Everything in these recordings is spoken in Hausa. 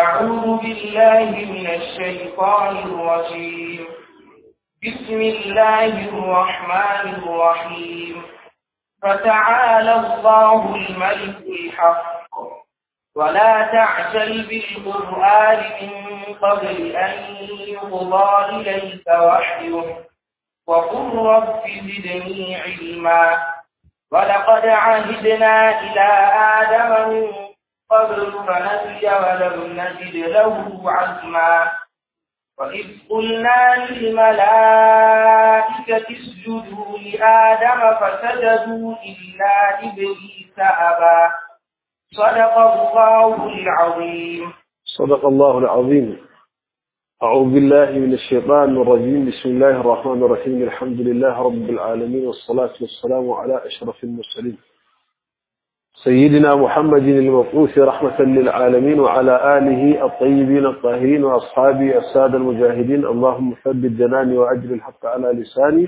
أعوذ بالله من الشيطان الرجيم بسم الله الرحمن الرحيم فتعالى الله الملك الحق ولا تعجل بالقرآن من قبل أن يقضى إليك وحيه وقل رب زدني علما ولقد عهدنا إلى آدم من قبل فنسي ولم نجد له عزما وإذ قلنا للملائكة اسجدوا لآدم فسجدوا إلا إبليس أبى صدق الله العظيم صدق الله العظيم أعوذ بالله من الشيطان الرجيم بسم الله الرحمن الرحيم الحمد لله رب العالمين والصلاة والسلام على أشرف المرسلين سيدنا محمد المبعوث رحمة للعالمين وعلى آله الطيبين الطاهرين وأصحابه السادة المجاهدين اللهم ثبت جناني وأجل الحق على لساني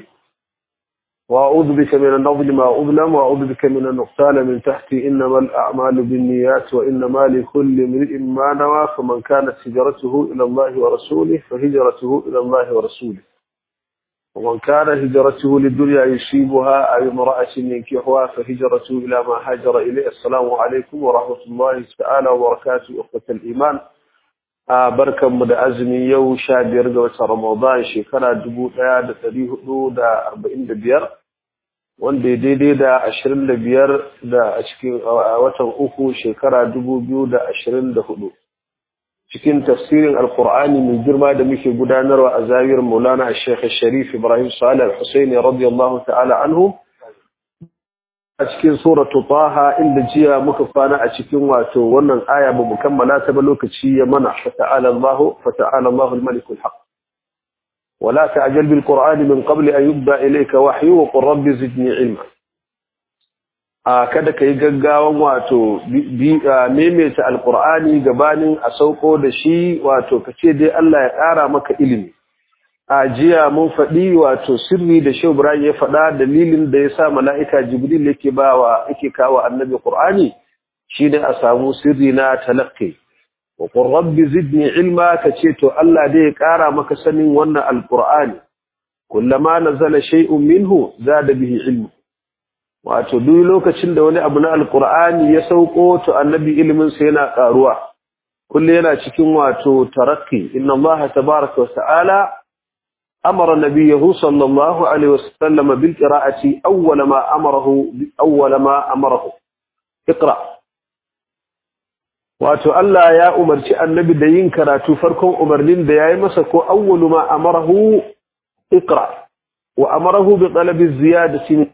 وأعوذ بك من النظل ما أظلم وأعوذ بك من النقتال من تحتي إنما الأعمال بالنيات وإنما لكل امرئ ما نوى فمن كانت هجرته إلى الله ورسوله فهجرته إلى الله ورسوله ومن كان هجرته للدنيا يصيبها أو امرأة ينكحها فهجرته إلى ما هاجر إليه السلام عليكم ورحمة الله تعالى وبركاته أخوة الإيمان barkan mu da azumi yau sha biyar ga watan Ramadan shekara dubu ɗaya da ɗari hudu da arba'in da biyar wanda ya daidai da ashirin da biyar da a cikin watan uku shekara dubu biyu da ashirin da hudu cikin tafsirin alkur'ani mai girma da muke gudanarwa a zawiyar maulana shekha sharif ibrahim salih al-husaini radiyallahu ta'ala anhu a cikin suratu taha inda jiya muka kwana a cikin wato wannan aya ba mu kammala ta ba lokaci ya mana fata'ala Allah fata'ala Allah al-malik al-haq wala ta'jal bil qur'an min qabl an yubda ilayka wahyu wa qur rabbi zidni ilma a kada kai gaggawan wato maimaita alqur'ani gabanin a sauko da shi wato kace dai Allah ya ƙara maka ilimi a jiya mun faɗi wato sirri da shehu ibrahim ya faɗa dalilin da ya sa mala'ika jibril yake ba wa yake kawo annabi qur'ani shi ne a samu sirri na talaqqi wa qur rabbi zidni ilma kace to Allah dai ya ƙara maka sanin wannan alqur'ani kullama nazala shay'un minhu zada bihi ilmu wato duk lokacin da wani abu na alqur'ani ya sauko to annabi ilimin sa yana ƙaruwa kullu yana cikin wato tarakki inna allaha tabaaraka wa ta'ala أمر نبيه صلى الله عليه وسلم بالقراءة أول ما أمره أول ما أمره اقرأ wato Allah ya umarci annabi da yin karatu farkon umarnin da yayi masa ko awwalu ma amarahu iqra wa amarahu bi talabi ziyadati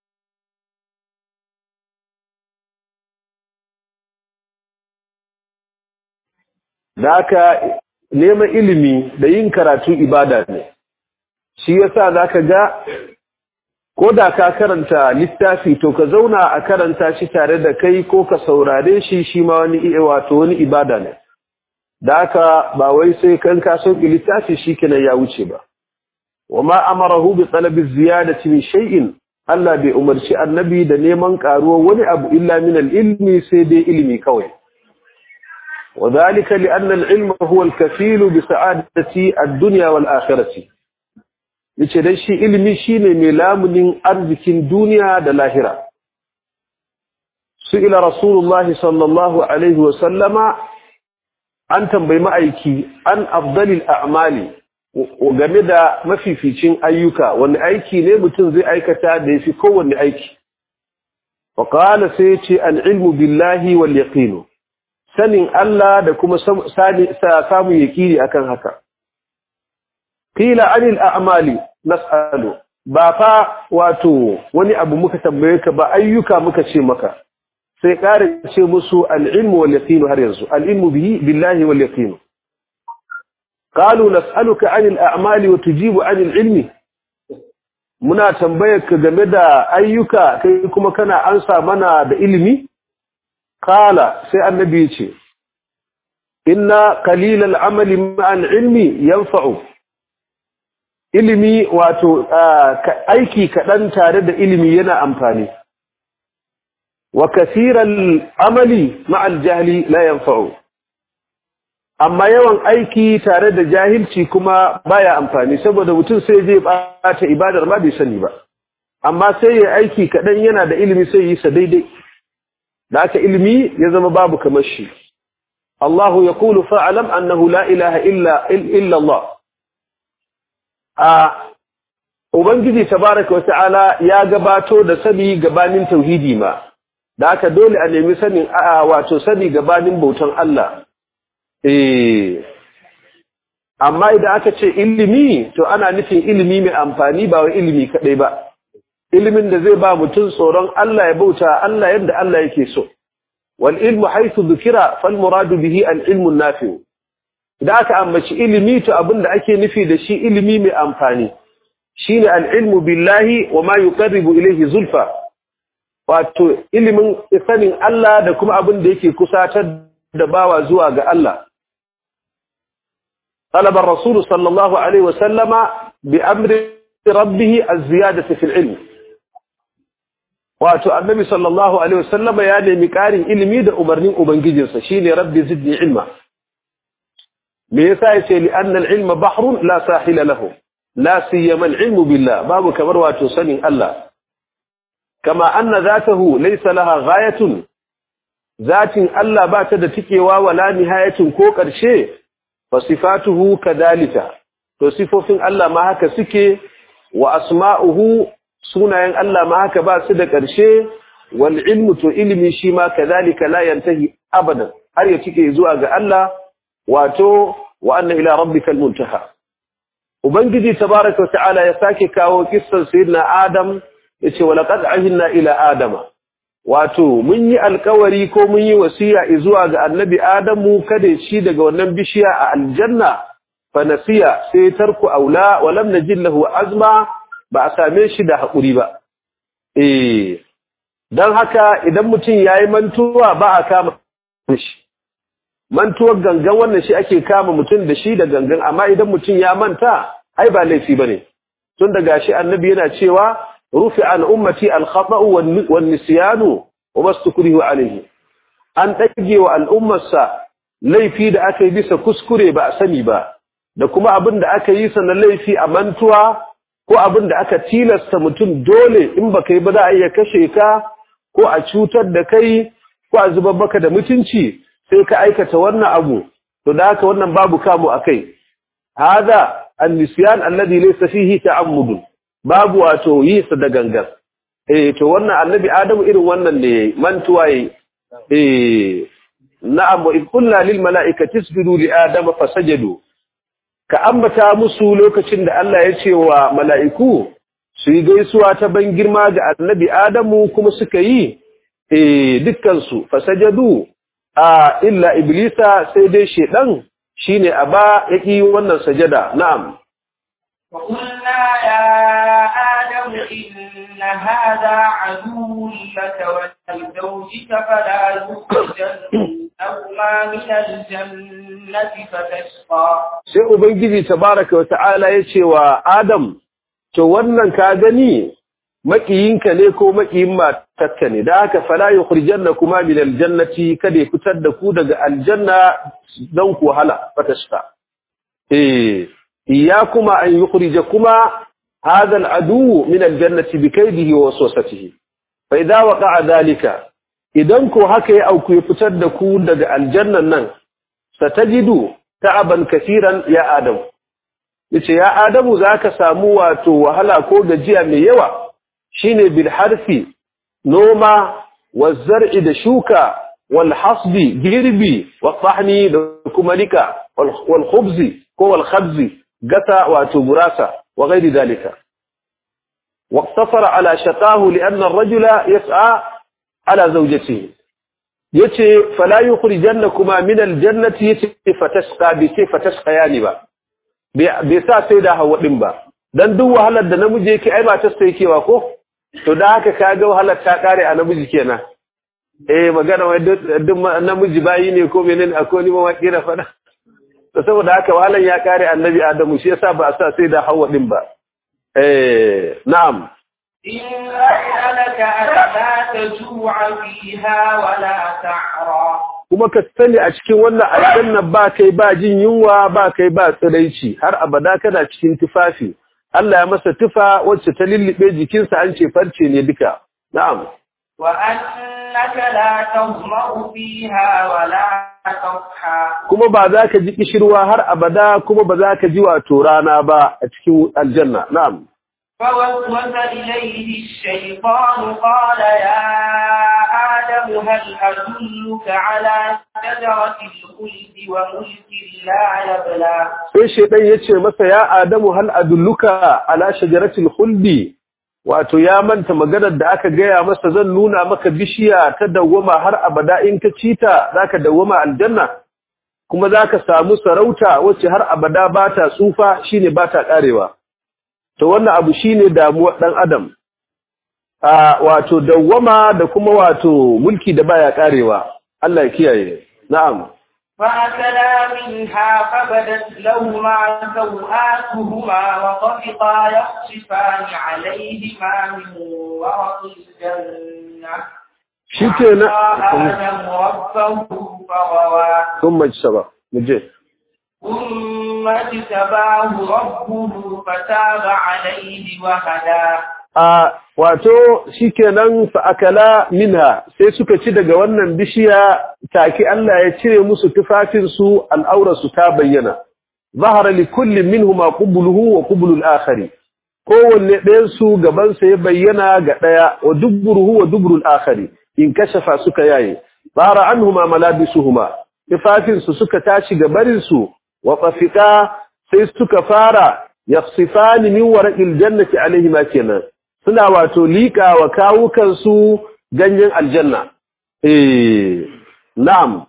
daka neman ilimi da yin karatu ibada ne shi yasa zaka ga ko da ka karanta littafi to ka zauna a karanta shi tare da kai ko ka saurare shi shi ma wani wato wani ibada ne da haka ba wai sai kan ka sauki littafi shikenan ya wuce ba wama amarahu bi talabi ziyadati min shay'in Allah bai umarci annabi da neman karuwa wani abu illa min al-ilmi sai dai ilimi kawai وذلك لأن العلم هو الكفيل بسعادة الدنيا والآخرة yace dai shi ilimi shine mai lamunin arzikin duniya da lahira su'ila rasulullah sallallahu alaihi wa sallama an tambayi ma'aiki an afdalil a'mali game da mafificin ayyuka wani aiki ne mutum zai aikata da yafi kowanne aiki wa qala sai yace al-ilmu billahi wal yaqin sanin Allah da kuma samun yaqini akan haka qila anil a'mali nas'alu ba fa wato wani abu muka tambaye ka ba ayyuka muka ce maka sai ƙara ce musu al-ilmu wal yaqin har yanzu al-ilmu bihi billahi wal yaqin qalu nas'aluka anil a'mali wa tujibu anil ilmi muna tambayar ka game da ayyuka kai kuma kana ansa mana da ilimi qala sai annabi ya ce inna qalilal amali ma'al ilmi yanfa'u ilimi wato aiki kaɗan tare da ilimi yana amfani wa kasiran amali ma'al jahli la yanfa'u amma yawan aiki tare da jahilci kuma baya amfani saboda mutum sai zai bata ibadar ma bai sani ba amma sai ya aiki kaɗan yana da ilimi sai yi sa daidai da aka ilimi ya zama babu kamar shi Allahu ya kulu fa'alam annahu la ilaha illa Allah a Ubangiji tabaraka wa ta'ala ya gabato da sani gabanin tauhidi ma da aka dole a nemi sanin a wato sani gabanin bautan Allah eh amma idan aka ce ilimi to ana nufin ilimi mai amfani ba wai ilimi kadai ba ilimin da zai ba mutum tsoron Allah ya bauta Allah yadda Allah yake so wal ilmu haythu dhukira fal muradu bihi al ilmu nafi idan aka ambaci ilimi to abinda ake nufi da shi ilimi mai amfani shine al ilmu billahi wa ma yuqarribu ilayhi zulfa wato ilimin sanin Allah da kuma abin da yake kusatar da bawa zuwa ga Allah طلب الرسول صلى الله عليه وسلم بأمر ربه الزيادة في العلم wato annabi sallallahu alaihi wasallam ya nemi ƙarin ilimi da umarnin ubangijinsa shine rabbi zidni ilma me yasa yace li anna al-ilma bahrun la sahila lahu la siyama al-ilmu billah babu kamar wato sanin Allah kama anna zatahu laysa laha ghayatun zatin Allah ba ta da tikewa wala nihayatun ko ƙarshe fasifatuhu kadalika to sifofin Allah ma haka suke wa asma'uhu sunayen Allah ma haka ba su da ƙarshe wal ilmu to ilimi shi ma kadalika la yantahi abadan har ya cike zuwa ga Allah wato wa anna ila rabbikal muntaha ubangiji tabaaraka ta'ala ya sake kawo kissan sayyidina adam yace wa laqad ahinna ila adama wato mun yi alkawari ko mun yi wasiya zuwa ga annabi Adamu kada shi daga wannan bishiya a aljanna fa nasiya sai tarku aula wa lam najid lahu azma ba a same shi da hakuri ba eh dan haka idan mutum yayi mantuwa ba a kama shi mantuwar gangan wannan shi ake kama mutum da shi da gangan amma idan mutum ya manta ai ba laifi bane tun daga shi annabi yana cewa rufi an ummati al-khata'u wan-nisyanu wa mastukrihu alayhi an dage wa al'ummarsa laifi da aka yi bisa kuskure ba a sani ba da kuma abin da aka yi sa na laifi a mantuwa ko abin da aka tilasta mutum dole in baka yi ba za a iya kashe ka ko a cutar da kai ko a zubar baka da mutunci sai ka aikata wannan abu to da haka wannan babu kamu akai hada an-nisyan alladhi laysa fihi ta'ammud babu wato yi sa da gangan eh to wannan annabi adamu irin wannan ne mantuwa yi eh na'am wa qulna lil mala'ikati isjudu li adama fasajadu ka ambata musu lokacin da Allah ya ce wa mala'iku su yi gaisuwa ta ban girma ga annabi adamu kuma suka yi eh dukkan su fasajadu a illa iblisa sai dai shedan shine aba yaki wannan sajada na'am وقلنا يا آدم إن هذا عدو لك ولزوجك فلا يخرجنهما من الجنة فتشقى sai ubangiji tabaraka wa ta'ala ya ce wa Adam to wannan ka gani makiyinka ne ko makiyin matarka ne da haka fala yukhrijannakuma min aljannati kada ya fitar da ku daga aljanna dan ku wahala fatashqa eh إياكما أن يخرجكما هذا العدو من الجنة بكيده ووسوسته فإذا وقع ذلك إذن كو هكي أو كو يفتدكو دق الجنة نن ستجد تعبا كثيرا يا آدم yace ya Adamu zaka samu wato wahala ko gajiya mai yawa shine bil harfi noma wazar'i da shuka wal hasbi girbi wa tahni da kuma nika wal khubzi ko wal khabzi gata wato gurasa wa ghairi dalika waqtasara ala shaqahu lianna ar-rajula yas'a ala zawjatihi yace fala yukhrijannakuma min al-jannati yace fatashqa bi ce fatashqayani ba bai sa sai da hawa din ba dan duk wahalar da namiji yake ai matar sai kewa ko to da haka kaga wahalar ta kare a namiji kenan eh magana wai duk namiji bayi ne ko menene akwai ni mawaki na fada to saboda haka wahalan ya kare annabi adamu shi yasa ba a sa sai da hawa din ba eh na'am إن لك ألا تجوع فيها ولا تعرى kuma ka sani a cikin wannan aljanna ba kai ba jin yunwa ba kai ba tsiraici har abada kana cikin tufafi Allah ya masa tufa wacce ta lullube jikinsa an ce farce ne duka na'am وأنك لا تظمأ فيها ولا تضحى kuma ba za ka ji kishirwa har abada kuma ba za ka ji wato rana ba a cikin aljanna na'am فوسوس إليه الشيطان قال يا آدم هل أدلك على شجرة الخلد وملك لا يبلى sai shaidan ya ce masa ya adamu hal adulluka ala shajaratil khuldi wato ya manta maganar da aka gaya masa zan nuna maka bishiya ta dawwama har abada in ka cita zaka dawwama aljanna kuma zaka samu sarauta wacce har abada ba ta tsufa shine ba ta karewa to wannan abu shine damuwar dan adam a wato dawwama da kuma wato mulki da baya karewa Allah ya kiyaye na'am فأكلا منها فبدت لهما سوآتهما وطفقا يخصفان عليهما من ورق الجنة shikenan آدم ربه فغوى ثم اجتبى مجيه ثم اجتباه ربه فتاب عليه وهدى a wato shikenan fa akala minha sai suka ci daga wannan bishiya take Allah ya cire musu tufafin su al'aura su ta bayyana zahara li kulli minhuma qubluhu wa qublu al-akhari kowanne ɗayan su gaban sa ya bayyana ga ɗaya wa dubruhu wa dubru al-akhari in kashafa suka yaye zahara anhuma malabisuhuma tufafin su suka tashi gabarin su wa tafiqa sai suka fara yaqsifani min warqil jannati alaihima kenan suna wato liƙa wa kawukansu ganyen aljanna. Eh, na'am.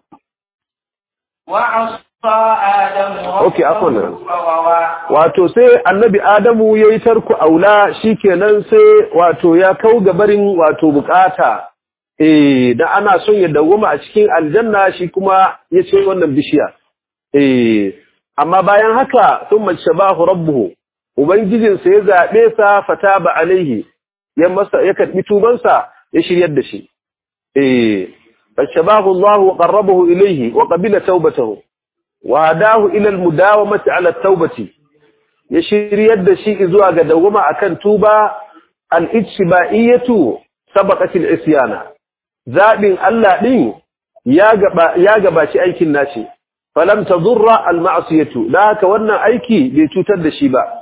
وعصى آدم أوكي، عفواً. ربه فغوى Wato sai annabi Adamu ya yi tarku aula shi kenan sai wato ya kau gabarin wato bukata. Eh, da ana son ya dawwama a cikin aljanna shi kuma ya ce wannan bishiya. Eh, amma bayan haka sun mace bahu rabbuhu. Ubangijinsa ya zaɓe sa fata ba alaihi, ya masa ya karɓi tubansa ya shiryar da shi. Eh, fashabahu Allah wa qarrabahu ilayhi wa qabila tawbatahu wa hadahu ila al-mudawamati ala at-taubati ya shiryar da shi zuwa ga dawama akan tuba al-ijtibaiyatu sabaqat al-isyana zabin Allah din ya gaba ya gabaci aikin nashi falam tadurra al-ma'siyatu da haka wannan aiki bai cutar da shi ba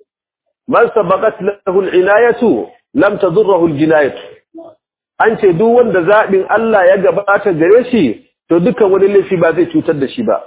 man sabaqat lahu al-inayatu lam tadurruhu al-jinayatu an ce duk wanda zabin Allah ya gabata gare shi to dukkan wani laifi ba zai cutar da shi ba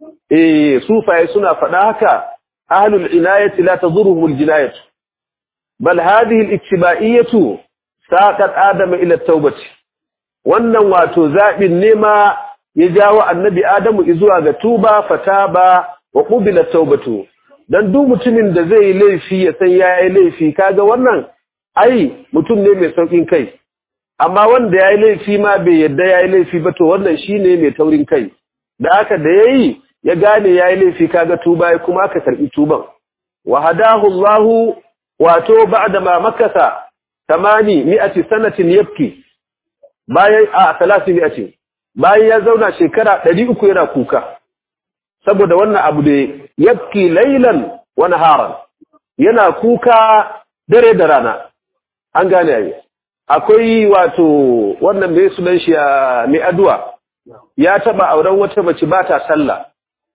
eh sufaye suna faɗa haka ahlul inayati la tadurruhu al-jinayatu bal hadhihi al-ittiba'iyatu saqat adama ila at-taubati wannan wato zabin nema ya jawo annabi adamu zuwa ga tuba fataba wa qubila taubatu dan duk mutumin da zai laifi ya san yayi laifi kaga wannan ai mutum ne mai saukin kai amma wanda yayi laifi ma bai yadda yayi laifi ba to wannan shine mai taurin kai da haka da yayi ya gane yayi laifi kaga tuba ya kuma aka karbi tuban wa hadahu Allah wato ba'da ma makasa tamani mi'ati sanatin yabki bayan a 300 bayan ya zauna shekara 300 yana kuka saboda wannan abu da yabki laylan wa naharan yana kuka dare da rana an gane yayi akwai wato wannan mai sunan shi mai addu'a ya taba auren wata mace ba ta sallah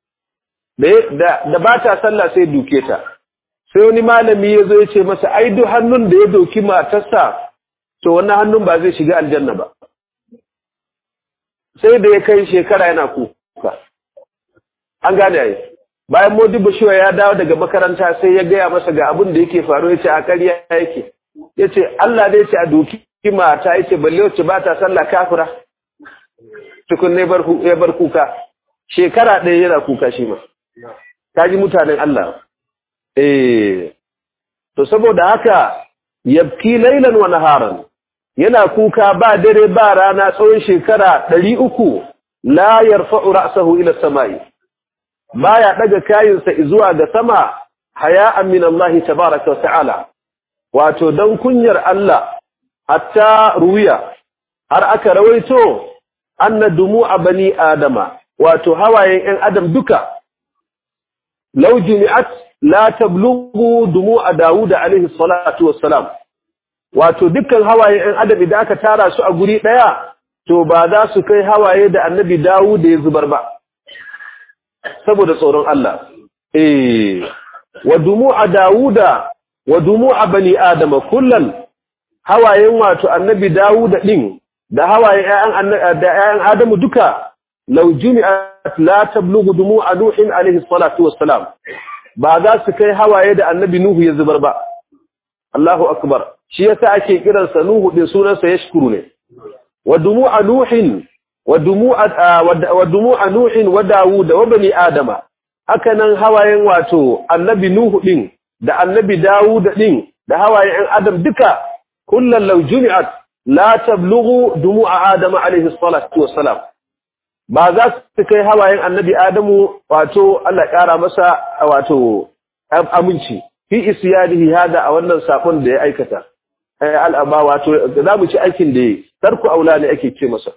da ba ta sallah sai duke ta sai wani malami ya zo ya ce masa ai duk hannun da ya doki matarsa to wannan hannun ba zai shiga aljanna ba sai da ya kai shekara yana kuka an gane yayi bayan modibo shiwa ya dawo daga makaranta sai ya gaya masa ga abin da yake faru ya ce a ƙarya yake ya ce Allah dai ce a doki mata ya ce balle wacce ba ta sallah kafira tukun ne ya bar kuka shekara ɗaya yana kuka shi ma ta ji mutanen Allah eh to saboda haka yabki lailan wa naharan yana kuka ba dare ba rana tsawon shekara ɗari uku la yarfa'u ra'sahu ila samai baya daga kayinsa zuwa ga sama haya'an min Allah tabaaraka wa ta'ala wato dan kunyar Allah hatta ruwiya har aka rawaito anna dumu'a bani adama wato hawayen ‘yan adam duka law jumi'at la tablughu dumu'a Dawud alaihi salatu wassalam wato dukkan hawayen ‘yan adam idan aka tara su a guri ɗaya to ba za su kai hawaye da annabi Dawud ya zubar ba saboda tsoron Allah eh wa dumu'a Dawuda wa dumu'a bani adama kullan hawayen wato annabi Dawud din da hawayen ƴaƴan da ƴaƴan Adamu duka law jumi'at la tablughu dumu'a Nuhin alaihi salatu wassalam ba za su kai hawaye da annabi Nuhu ya zubar ba Allahu akbar shi yasa ake kiransa Nuhu din sunansa yashkuru ne wa dumu'a Nuhin wa dumu'a wa dumu'a Nuhin wa Dawud wa bani Adama haka nan hawayen wato annabi Nuhu din da annabi Dawud din da hawayen ƴan Adam duka kullal law jumi'at la tablughu dumu'a Adam alayhi salatu wassalam ba za su kai hawayen annabi Adamu wato Allah ƙara masa wato aminci fi isyadihi hada a wannan sakon da ya aikata al'aba wato za mu ci aikin da yi tarku aula ne ake ce masa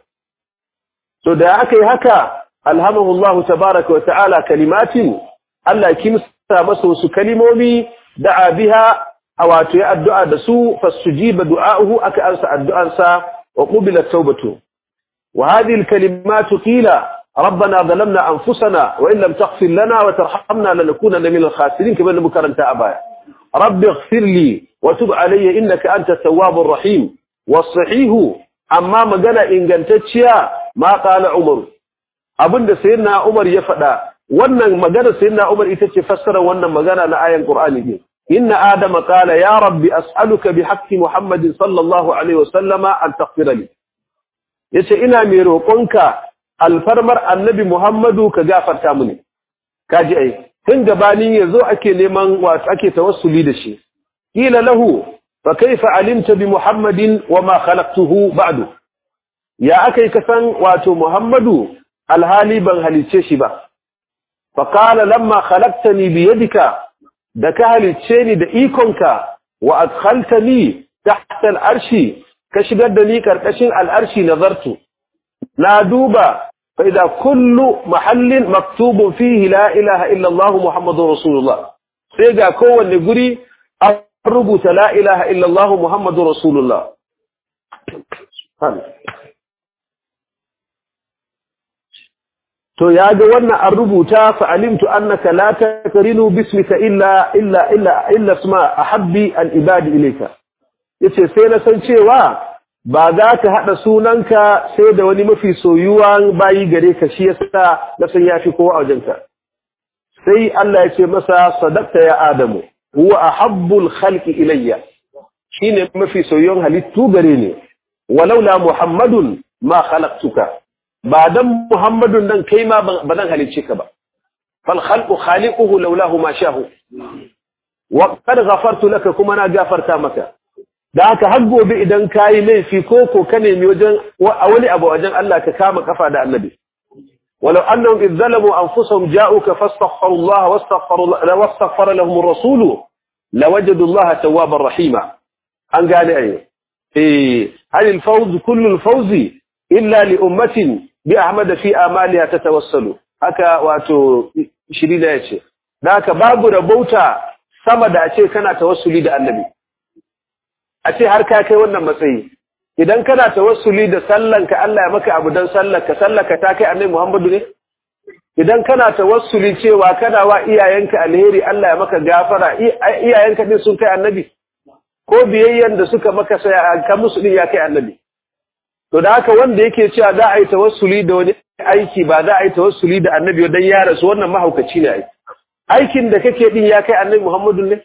to da aka yi haka alhamdulillah tabaraka wa ta'ala kalimatin Allah kimsa masa wasu kalimomi da'a biha a wato ya addu'a da su fasujiba du'a'uhu aka ansa addu'ansa wa qubila tawbatu wa hadhihi al-kalimatu qila ربنا ظلمنا أنفسنا وإن لم تغفر لنا وترحمنا لنكونن من الخاسرين كما نمكرنت أبايا رب اغفر لي وتب علي إنك أنت التواب الرحيم والصحيح أما مجانا إن قنتتشيا ما قال عمر أبن سيدنا عمر يفدا wannan magana sayyidina Umar ita ce fassara wannan magana na ayan Qur'ani ne inna adama qala ya rabbi as'aluka bi haqqi muhammadin sallallahu alaihi wasallama an taghfira li yace ina mai roƙonka alfarmar annabi muhammadu ka gafarta mini kaji ai tun gabanin yazo ake neman wato ake tawassuli da shi kila lahu fa kaifa alimta bi muhammadin wa ma khalaqtuhu ba'du ya akai kasan wato muhammadu alhali ban halice shi ba fa qala lamma khalaqtani bi yadika da ka halice ni da ikonka wa adkhaltani tahta al'arshi ka shigar da ni karkashin al'arshi nazartu na duba fa idza kullu mahallin maktubun fihi la ilaha illa Allah muhammadur rasulullah sai ga kowanne guri an rubuta la ilaha illa Allah muhammadur rasulullah to ya ga wannan an rubuta fa alimtu annaka la takrinu bismika illa illa illa illa isma ahabbi al ibadi ilayka yace sai na san cewa ba za ka hada sunanka sai da wani mafi soyuwan bayi gare ka shi yasa na san yafi kowa a wajenka sai Allah ya ce masa sadaqta ya adamu huwa ahabbul khalqi ilayya shine mafi soyuwan halittu gare ni walaula muhammadun ma khalaqtuka ba dan Muhammadun nan kai ma ba zan halicce ka ba fal khalqu khaliquhu laulahu ma shahu wa qad ghafartu laka kuma na gafarta maka da haka har gobe idan kai laifi ko ko ka nemi wajen a wani abu wajen Allah ka kama kafa da annabi walau annahum idh zalamu anfusahum ja'uka fastaghfiru Allah wastaghfaru wastaghfara lahum ar-rasul lawajadu Allah tawwabar rahima an gane ai eh hal al-fawz kullu al-fawzi illa li ummatin bi ahmad fi amaliha tatawassalu haka wato shirida yace dan haka babu rabauta sama da ce kana tawassuli da annabi a ce har ka kai wannan matsayi idan kana tawassuli da sallanka Allah ya maka abu dan sallarka sallarka ta kai annabi Muhammadu ne idan kana tawassuli cewa kana wa iyayenka alheri Allah ya maka gafara iyayenka din sun kai annabi ko biyayyen da suka maka sai ka musu din ya kai annabi to da haka wanda yake cewa za a yi tawassuli da wani aiki ba za a yi tawassuli da annabi dan ya rasu wannan mahaukaci ne aiki aikin da kake din ya kai annabi Muhammadu ne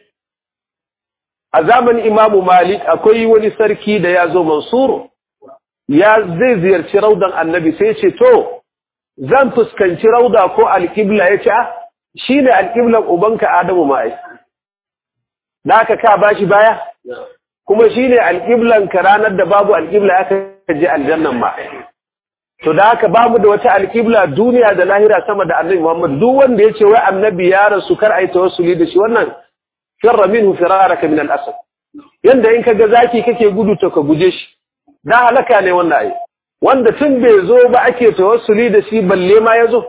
a zamanin Imam Malik akwai wani sarki da ya zo Mansur ya zai ziyarci raudan annabi sai ce to zan fuskanci rauda ko alqibla yace ah shine alqiblan ubanka Adamu ma ai da haka ka bashi baya kuma shine alqiblan ka ranar da babu alqibla aka je aljannan ma to da haka bamu da wata alqibla duniya da lahira sama da annabi Muhammad duk wanda yace wai annabi ya rasu kar ai tawassuli da shi wannan firra minhu firaraka min al-asad yanda in kaga zaki kake gudu to ka guje shi da halaka ne wannan ai wanda tun bai zo ba ake tawassuli da shi balle ma ya zo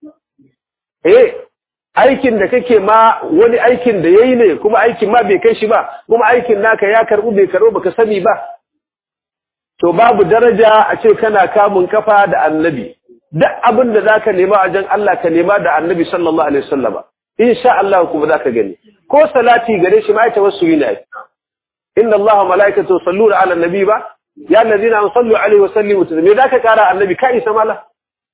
eh aikin da kake ma wani aikin da yayi ne kuma aikin ma bai kai shi ba kuma aikin naka ya karbu bai karbu baka sani ba to babu daraja a ce kana kamun kafa da annabi duk abin da zaka nema a jan Allah ka nema da annabi sallallahu alaihi wasallama insha Allah kuma zaka gani ko salati gare shi ma ya tawassuli ne inna Allah wa malaikatu yusalluna ala nabi ba ya allazina sallu alaihi wa sallimu taslima me zaka kara annabi ka isa mala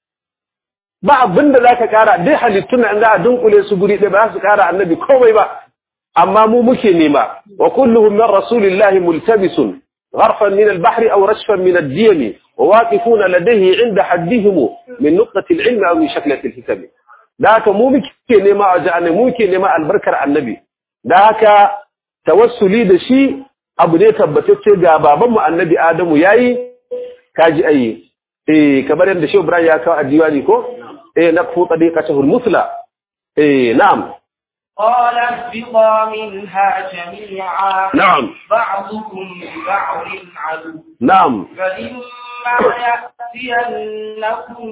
ba abinda zaka kara dai halittun an za a dunkule su guri ɗaya ba za su kara annabi komai ba amma mu muke nema wa kulluhum min rasulillahi multabisun غرفا من البحر أو رشفا من الديم وواقفون لديه عند حدهم من نقطة العلم أو من شكلة الحكم ذاك مو مكي نما أجعنا مو مكي نما البركة النبي ذاك توسلي دشي abu ne tabbatacce ga babanmu annabi Adamu yayi kaji ayi eh kamar yadda Shehu Ibrahim ya kawo a diwani ko eh naqfu tadiqatahu al-musla eh na'am قال اهبطا منها جميعا نعم بعضكم لبعض عدو نعم فإما يأتينكم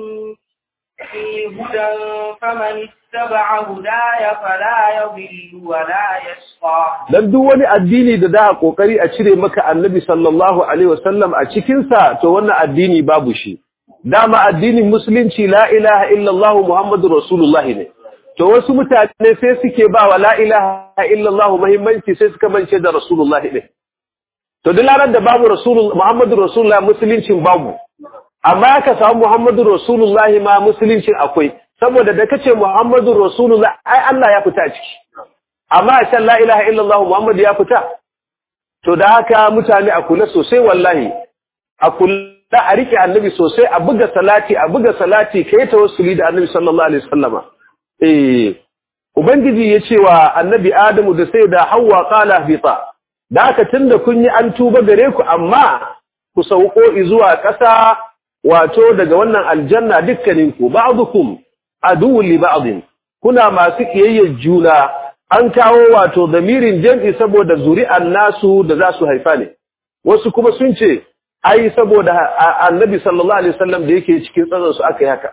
في هدى فمن اتبع هداي فلا يضل ولا يشقى dan duk wani addini da da kokari a cire maka annabi sallallahu alaihi wasallam a cikin sa to wannan addini babu shi dama addinin musulunci la ilaha illallah muhammadur rasulullahi ne to wasu mutane sai suke ba wa la ilaha illallah muhimmanci sai suka mance da rasulullahi ne to duk ranar da babu rasulullah muhammadur rasulullah musuluncin babu amma ka samu muhammadur rasulullah ma musuluncin akwai saboda da kace muhammadur rasulullah ai Allah ya fita ciki amma a can la ilaha illallah muhammad ya fita to da haka mutane a kula sosai wallahi a kula a rike annabi sosai a buga salati a buga salati kai tawassuli da annabi sallallahu alaihi wasallama eh ubangiji ya ce wa annabi adamu da sai da hawa qala bita da haka tunda kun yi an tuba gare ku amma ku sauko zuwa ƙasa wato daga wannan aljanna dukkaninku ba'dukum aduwwun li ba'din kuna masu kiyayyar juna an kawo wato damirin jam'i saboda zuri'an nasu da za su haifa ne wasu kuma sun ce ai saboda annabi sallallahu alaihi wasallam da yake cikin tsazan su aka yi haka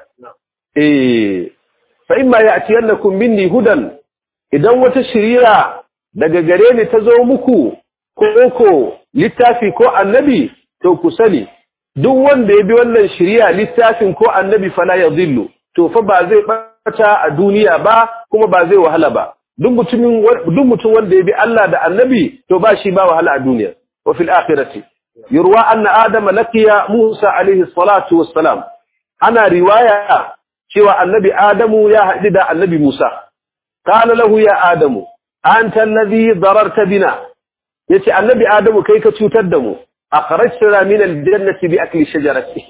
eh fa imma ya'tiyannakum minni hudan idan wata shiriya daga gare ni ta zo muku ko ko littafi ko annabi to ku sani duk wanda ya bi wannan shiriya littafin ko annabi fala yadhillu to fa ba zai bata a duniya ba kuma ba zai wahala ba duk mutumin duk mutum wanda ya bi Allah da annabi to ba shi ba wahala a duniya wa fil akhirati yurwa anna adama laqiya Musa alaihi salatu wassalam ana riwaya cewa annabi Adamu ya haɗu da annabi Musa qala lahu ya Adamu anta alladhi dararta bina yace annabi Adamu kai ka cutar da mu akhrajtana min aljannati bi akli shajarati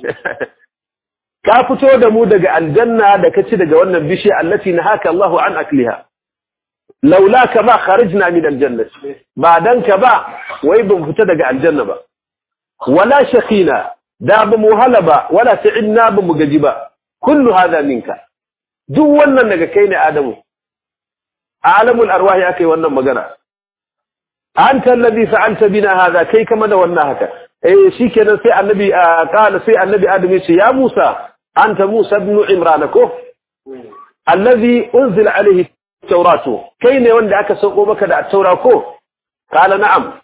ka fito da mu daga aljanna da ka ci daga wannan bishiya allati nahaka Allahu an akliha laula ka ba kharajna min aljannati ba dan ka ba wai ban fita daga aljanna ba wala shaqina da ba mu halaba wala ta'inna ba mu gaji ba kullu hada minka duk wannan daga kai ne adamu alamul arwahi akai wannan magana anta alladhi fa'alta bina hada kai kama da wannan haka eh shikenan sai annabi qala sai annabi adam ya ce ya musa anta musa ibn imran ko alladhi unzila alayhi tauratu kai ne wanda aka sauko maka da taura ko kala na'am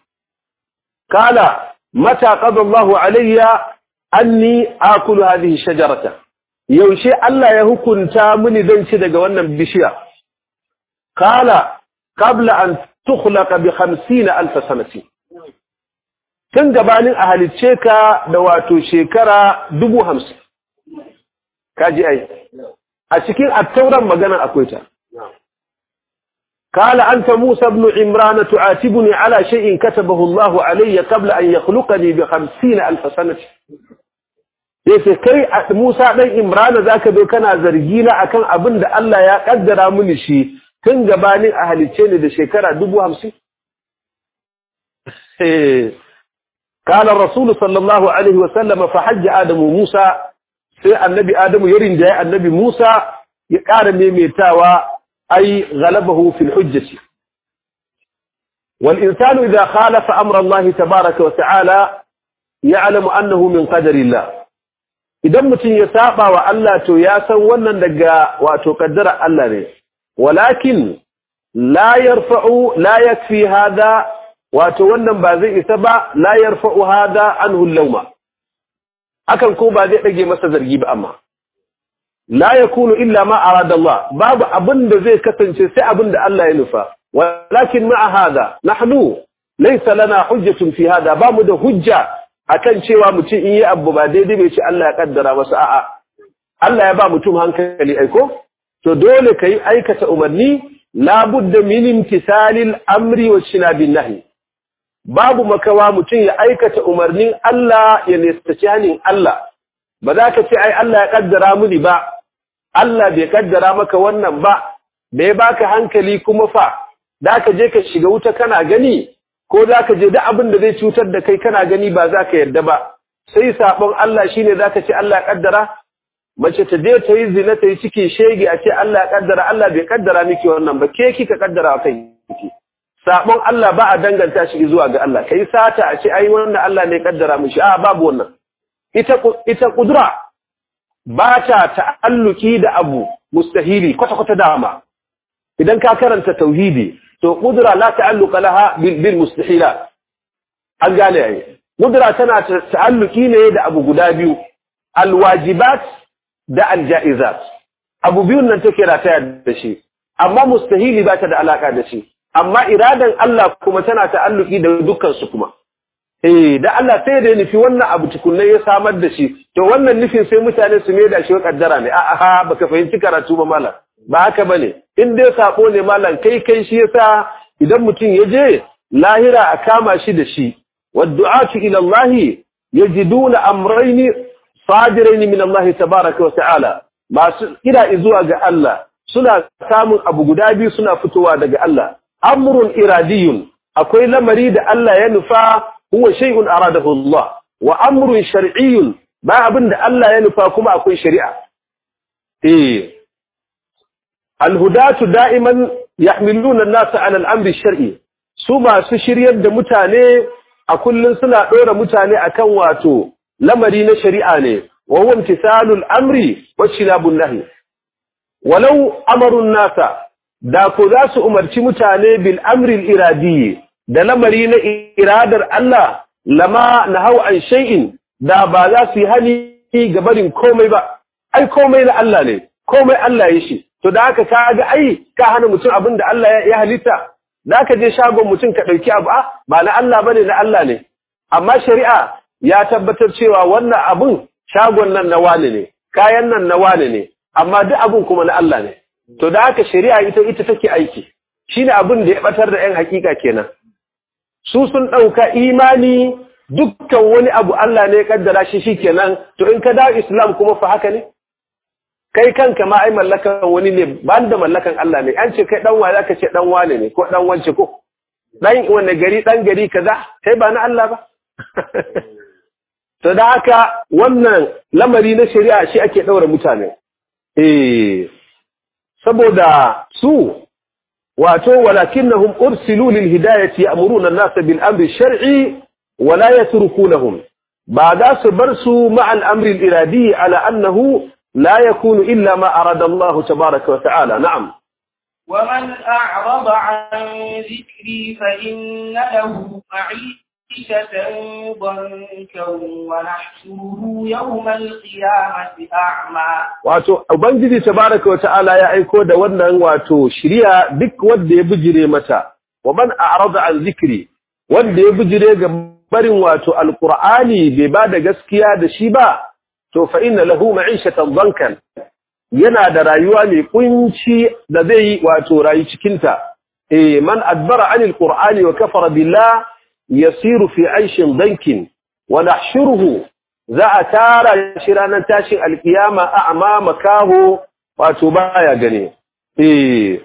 kala mata qada Allahu alayya anni akulu hadhihi shajarata yaushe Allah ya hukunta mini dan ci daga wannan bishiya kala qabla an tukhlaqa bi 50000 sanati tun gabanin a halicce ka da wato shekara 50 kaji ai a cikin attauran magana akwai ta قال أنت موسى بن عمران تعاتبني على شيء كتبه الله علي قبل أن يخلقني بخمسين ألف سنة yace kai Musa dan Imran zaka zo kana zargi na akan abin da Allah ya kaddara mini shi tun gabanin a halice ni da shekara 50 eh kana Rasul sallallahu alaihi wasallam fa hajja Adamu Musa sai annabi Adamu ya rinjaye annabi Musa ya ƙara maimaitawa أي غلبه في الحجة والإنسان إذا خالف أمر الله تبارك وتعالى يعلم أنه من قدر الله idan mutum ya saba wa Allah to ya san wannan daga wato kaddara Allah ne walakin la yarfa'u la yakfi hada wato wannan ba zai isa ba la yarfa'u hada anhu lauma akan ko ba zai dage masa zargi ba amma la yakunu illa ma arada Allah babu abin da zai kasance sai abin da Allah ya nufa walakin ma'a hada nahnu laysa lana hujjatun fi hada ba mu da hujja akan cewa mutum in yi abu ba daidai bai ce Allah ya kaddara masa a'a Allah ya ba mutum hankali aiko to dole kai aikata umarni la budda min imtisalil amri wa shinabin nahi babu makawa mutum ya aikata umarnin Allah ya nistaci hanin Allah ba za ka ce ai Allah ya kaddara muni ba Allah bai kaddara maka wannan ba bai baka hankali kuma fa da ka je ka shiga wuta kana gani ko za ka je da abin da zai cutar da kai kana gani ba za ka yarda ba sai sabon Allah shine za ka ce Allah ya kaddara mace ta je ta yi zina ta yi ciki shege a ce Allah ya kaddara Allah bai kaddara miki wannan ba ke kika kaddara kai kike sabon Allah ba a danganta shi zuwa ga Allah kai sata a ce ai wannan Allah ne kaddara mishi a babu wannan ita ita kudura ba ta ta'alluki da abu mustahili kwata kwata dama idan ka karanta tauhidi to kudura la ta'alluqa laha bil mustahilat an gane ai kudura tana ta'alluki ne da abu guda biyu alwajibat da aljaizat abu biyun nan take rataya da shi amma mustahili ba ta da alaka da shi amma iradan Allah kuma tana ta'alluki da dukkan su kuma eh da Allah sai da nufi wannan abu tukunne ya samar da shi to wannan nufin sai mutane su mai da shi kaddara ne a a baka fahimci karatu ba malam ba haka bane in dai sako ne malam kai kai shi yasa idan mutum ya je lahira a kama shi da shi wad'atu ila Allah yajiduna amrayni sadiraini min Allah tabaaraka wa ta'ala masu kira zuwa ga Allah suna samun abu guda biyu suna fitowa daga Allah amrun iradiyun akwai lamari da Allah ya nufa huwa shay'un aradahu Allah wa amrun shar'iyyun ba abin da Allah ya nufa kuma akwai shari'a eh alhudatu da'iman yahmiluna an-nasa 'ala al-amri shar'i su masu shiryar da mutane a kullun suna dora mutane akan wato lamari na shari'a ne wa huwa imtisalul amri wa shinabun nahi walau amaru an-nasa da ko za su umarci mutane bil amri al-iradi da lamari na iradar Allah lama nahau an shay'in da ba za su yi hani ga barin komai ba ai komai na Allah ne komai Allah ya shi to da haka ka ga ai ka hana mutum abin da Allah ya halitta da ka je shagon mutum ka ɗauki abu a ba na Allah bane na Allah ne amma shari'a ya tabbatar cewa wannan abun shagon nan na wani ne kayan nan na wani ne amma duk abun kuma na Allah ne to da haka shari'a ita ita take aiki shine abin da ya batar da ƴan hakika kenan su sun ɗauka imani dukkan wani abu Allah ne ya kaddara shi shikenan to in ka dawo Islam kuma fa haka ne kai kanka ma ai mallakan wani ne ban da mallakan Allah ne an ce kai dan wa zaka ce dan wane ne ko dan wance ko dan wanne gari dan gari kaza kai ba na Allah ba to da haka wannan lamari na shari'a shi ake daura mutane eh saboda su wato walakinnahum ursilu lil hidayati ya'muruna an-nasa bil amri shar'i wa la yatrukunahum ba za su bar su ma'a al-amri al-iradi ala annahu لا يكون إلا ما أراد الله تبارك وتعالى نعم ومن أعرض عن ذكري فإن له معيشة ضنكا ونحشره يوم القيامة أعمى wato ubangiji tabaraka wata'ala ya aiko da wannan wato shiriya duk wanda ya bijire mata wa man a'rada an zikri wanda ya bijire ga barin wato alqur'ani bai ba da gaskiya da shi ba to fa inna lahu ma'ishatan dankan yana da rayuwa mai kunci da zai yi wato rayu cikin ta eh man adbara anil qur'ani wa kafara billah yasiru fi aishin dankin wa nahshuruhu za a tara shi ranar tashin alkiyama a amma makaho wato baya gane eh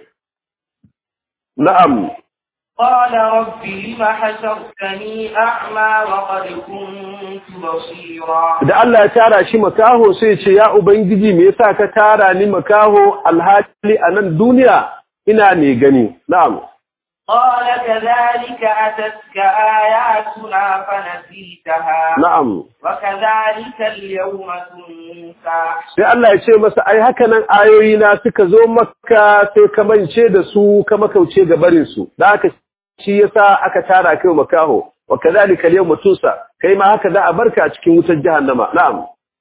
na'am قال رب لم حشرتني أعمى وقد كنت بصيرا da Allah ya tara shi makaho sai ya ce ya ubangiji me yasa ka tara ni makaho alhali a nan duniya ina ne gani na'am قال كذلك أتتك آياتنا فنسيتها na'am وكذلك اليوم تنسى sai Allah ya ce masa ai haka nan ayoyi na suka zo maka sai ka mance da su ka makauce ga barin su da aka shi yasa aka tara kai makaho wa kadhalika al-yawma tusa kai ma haka za a barka a cikin wutar jahannama na'am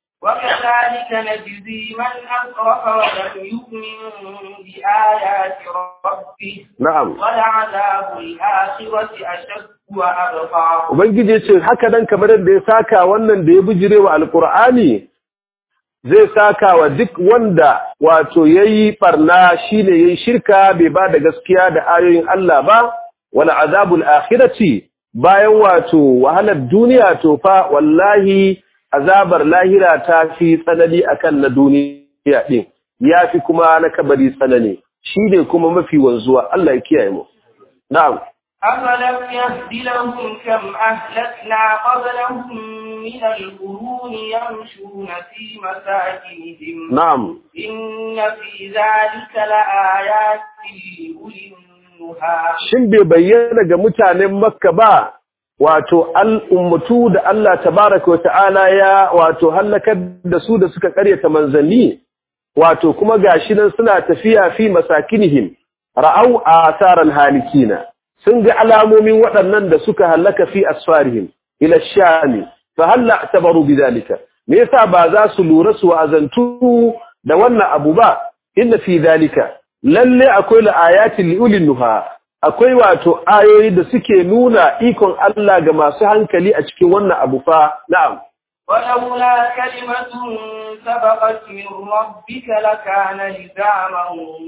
وكذلك نجزي من أسرف ولم يؤمن بآيات ربه na'am ولعذاب الآخرة أشد وأبقى ubangiji ya ce haka dan kamar yadda ya saka wannan da ya bijire wa alqur'ani zai saka wa duk wanda wato yayi barna shine yayi shirka bai ba da gaskiya da ayoyin Allah ba wala azabul akhirati bayan wato wahalar duniya to fa wallahi azabar lahira ta fi tsanani akan na duniya din yafi kuma na kabari tsanani shine kuma mafi wanzuwa Allah ya kiyaye mu na'am أفلم يهد لهم كم أهلكنا قبلهم من القرون يمشون في مساكنهم na'am إن في ذلك لآيات لأولي النهى shin bai bayyana ga mutanen makka ba wato al'ummatu da Allah tabaraka wa ta'ala ya wato hallakar da su da suka karyata manzanni wato kuma gashi nan suna tafiya fi masakinihim ra'au asaran halikina sun ga alamomin waɗannan da suka hallaka fi asfarihim ila shami fa halla tabaru bidalika me yasa ba za su lura su wa'azantu da wannan abu ba inna fi dalika lalle akwai la'ayatin liulin nuha akwai wato ayoyi da suke nuna ikon Allah ga masu hankali a cikin wannan abu fa na'am ولولا كلمة سبقت من ربك لكان لزاما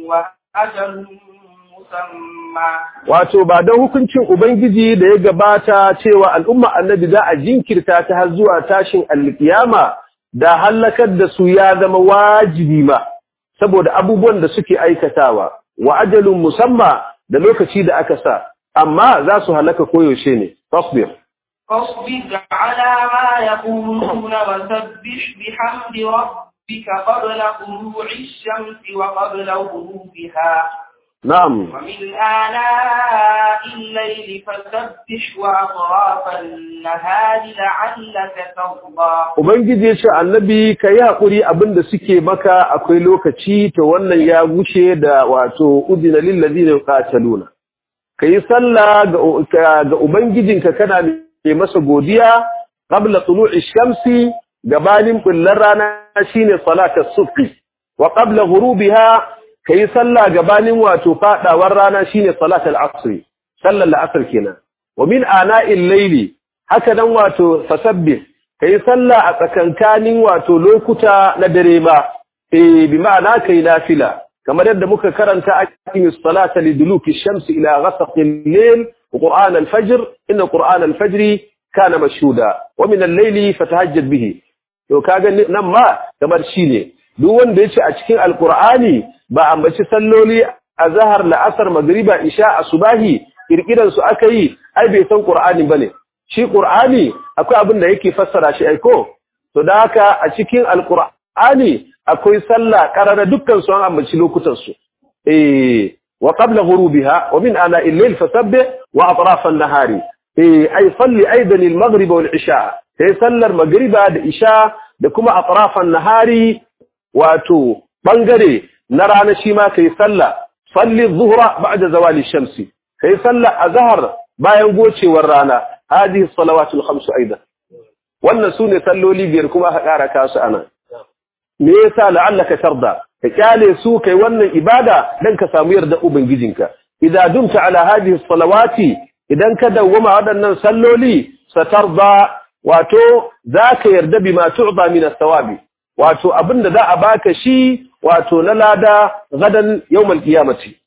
وأجل مسمى wato ba don hukuncin ubangiji da ya gabata cewa al'umma annabi za a jinkirta ta har zuwa tashin alkiyama da halakar da su ya zama wajibi ma saboda abubuwan da suke aikatawa wa ajalun musamma da lokaci da aka sa amma za su halaka koyaushe ne tasbir فاصبر على ما يقولون وسبح بحمد ربك قبل طلوع الشمس وقبل غروبها na'am ومن آلاء الليل فسبح وأطراف النهار لعلك ترضى Ubangiji ya ce annabi ka yi haƙuri abin da suke maka akwai lokaci to wannan ya gushe da wato udina lillazi ne qataluna ka yi sallah ga ga- ga ubangijinka kana mai masa godiya qabla tulu'i shamsi gabanin bullar rana shine salatar subhi wa qabla ghurubiha ka yi sallah gabanin wato fadawar rana shine salatul asri sallar la'asar kenan wa min ana'il layli haka nan wato fasabbih kai sallah a tsakankanin wato lokuta na dare ma eh bi ma'ana kai nafila kamar yadda muka karanta aqimis salata liduluki shamsi ila ghasaqi al-layl wa qur'an al-fajr inna qur'an al-fajr kana mashhuda wa min al-layli fatahajjad bihi to kaga nan ma kamar shine duk wanda yace a cikin alqur'ani ba ambaci salloli azhar la'asar magriba isha asubahi kirkiran su aka yi ai bai san qur'ani bane shi qur'ani akwai abin da yake fassara shi aiko to da haka a cikin alqur'ani akwai sallah karara dukkan su an ambaci lokutan su eh wa qabla ghurubiha wa min ana al-layl fasabbih wa atraf an-nahari eh ay salli aidan al-maghrib wal isha sai sallar magriba da isha da kuma atraf an-nahari wato bangare na rana shi ma kai sallah salli dhuhra ba'da zawali shamsi kai sallah azhar bayan gocewar rana hadihi salawatul khamsu aidan wannan sune salloli biyar kuma aka kara kasu anan me yasa la'allaka tarda ka kyale su kai wannan ibada dan ka samu yarda ubangijinka idza dumta ala hadhihi salawati idan ka dawwama waɗannan salloli satarda wato zaka yarda bima tu'da min as-sawabi wato abinda za a baka shi wato na lada gadan yawmal qiyamati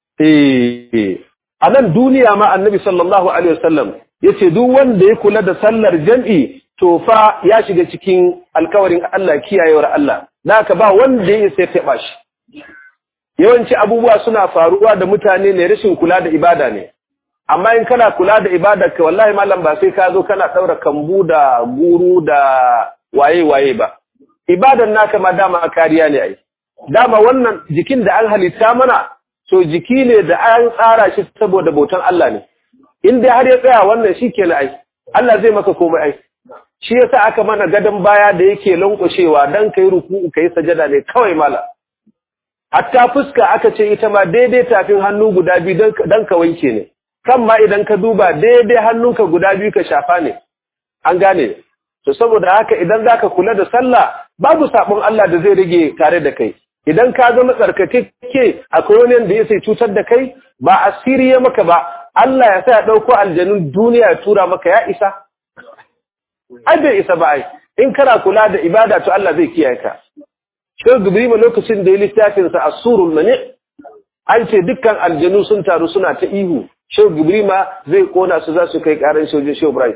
eh a nan duniya ma annabi sallallahu alaihi wasallam yace duk wanda ya kula da sallar jam'i to fa ya shiga cikin alkawarin Allah kiyayewar Allah naka ba wanda ya sai taɓa shi yawanci abubuwa suna faruwa da mutane ne rashin kula da ibada ne amma in kana kula da ibada ka wallahi malam ba sai ka zo kana daura kambu da guru da waye waye ba ibadan naka ma dama kariya ne ai dama wannan jikin da an halitta mana to jiki ne da an tsara shi saboda bautan Allah ne in dai har ya tsaya wannan shi ke ai Allah zai maka komai ai shi yasa aka mana gadon baya da yake lankwashewa dan kai ruku'u kai sajada ne kawai mala hatta fuska aka ce ita ma daidai tafin hannu guda biyu dan ka wanke ne kan ma idan ka duba daidai hannunka guda biyu ka shafa ne an gane to saboda haka idan zaka kula da sallah babu sabon Allah da zai rage tare da kai idan ka zama tsarkakeke akwai wani da ya sai cutar da kai ba asiri ya maka ba Allah ya sa ya dauko aljanun duniya ya tura maka ya isa ai bai isa ba ai in kana kula da ibada to Allah zai kiyaye ka Shehu Gibrima lokacin da ya littafin sa Asurul Mani an ce dukkan aljanu sun taru suna ta ihu Shehu Gibrima zai kona su za su kai karan shojin Shehu Ibrahim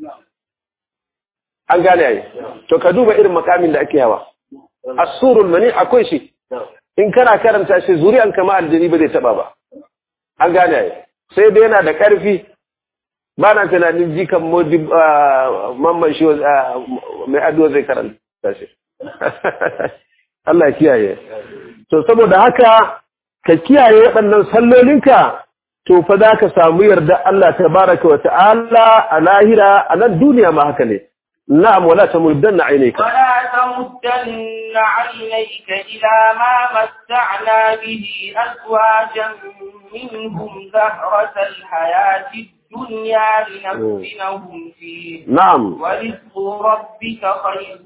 an gane ai to ka duba irin makamin da ake hawa Asurul Mani akwai shi in kana karanta shi zuri'an kama aljani ba zai taba ba an gane ai sai dai yana da ƙarfi ba na tunanin jikan modi mamman shi mai ado zai karanta shi Allah kiyaye to saboda haka ka kiyaye waɗannan sallolinka to fa za ka samu yarda Allah tabaraka wa ta'ala a lahira a nan duniya ma haka ne na'am wala tamuddanna aynayka ولا تمدن عينيك إلى ما متعنا به أزواجا منهم زهرة الحياة الدنيا لنفتنهم فيه na'am ورزق ربك خير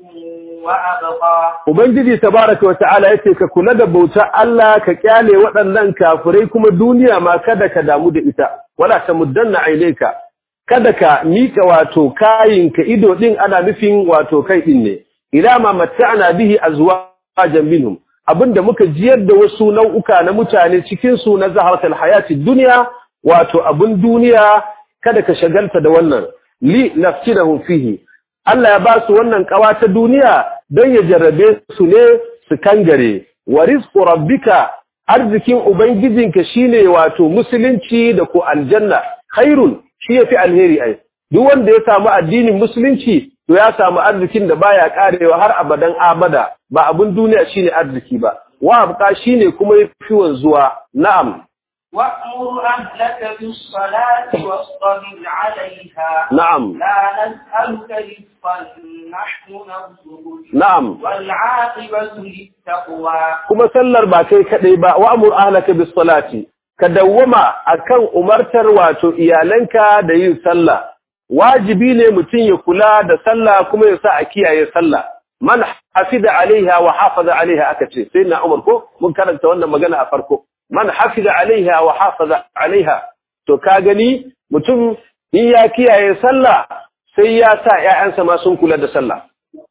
وأبقى Ubangiji tabaraka wa ta'ala yace ka kula da bautar Allah ka kyale waɗannan kafirai kuma duniya ma kada ka damu da ita wala tamuddanna aineka kada ka mika wato kayinka ido din ana nufin wato kai din ne ila ma matta'na bihi azwajan minhum abinda muka jiyar da wasu nau'uka na mutane cikin su na zaharatul hayati dunya wato abun duniya kada ka shagalta da wannan li naftinahum fihi Allah ya ba su wannan kawa ta duniya don ya jarrabe su ne su kangare wa rizqu rabbika arzikin ubangijinka shine wato musulunci da ko aljanna khairun shi yafi alheri ai duk wanda ya samu addinin musulunci to ya samu arzikin da baya karewa har abadan abada ba abun duniya shine arziki ba wa abqa shine kuma yafi wanzuwa na'am وأمر أهلك بالصلاة واصطبر عليها na'am لا نسألك رزقا نحن نرزقك na'am والعاقبة للتقوى kuma sallar ba kai kadai ba wa amur ahlaka bis salati ka dawwama akan umartar wato iyalanka da yin sallah wajibi ne mutum ya kula da sallah kuma ya sa a kiyaye sallah man hafiza alaiha wa hafaza alaiha aka ce sai na umar ko mun karanta wannan magana a farko man hafiza alaiha wa hafaza alaiha to ka gani mutum in ya kiyaye sallah sai ya sa ƴaƴansa ma sun kula da sallah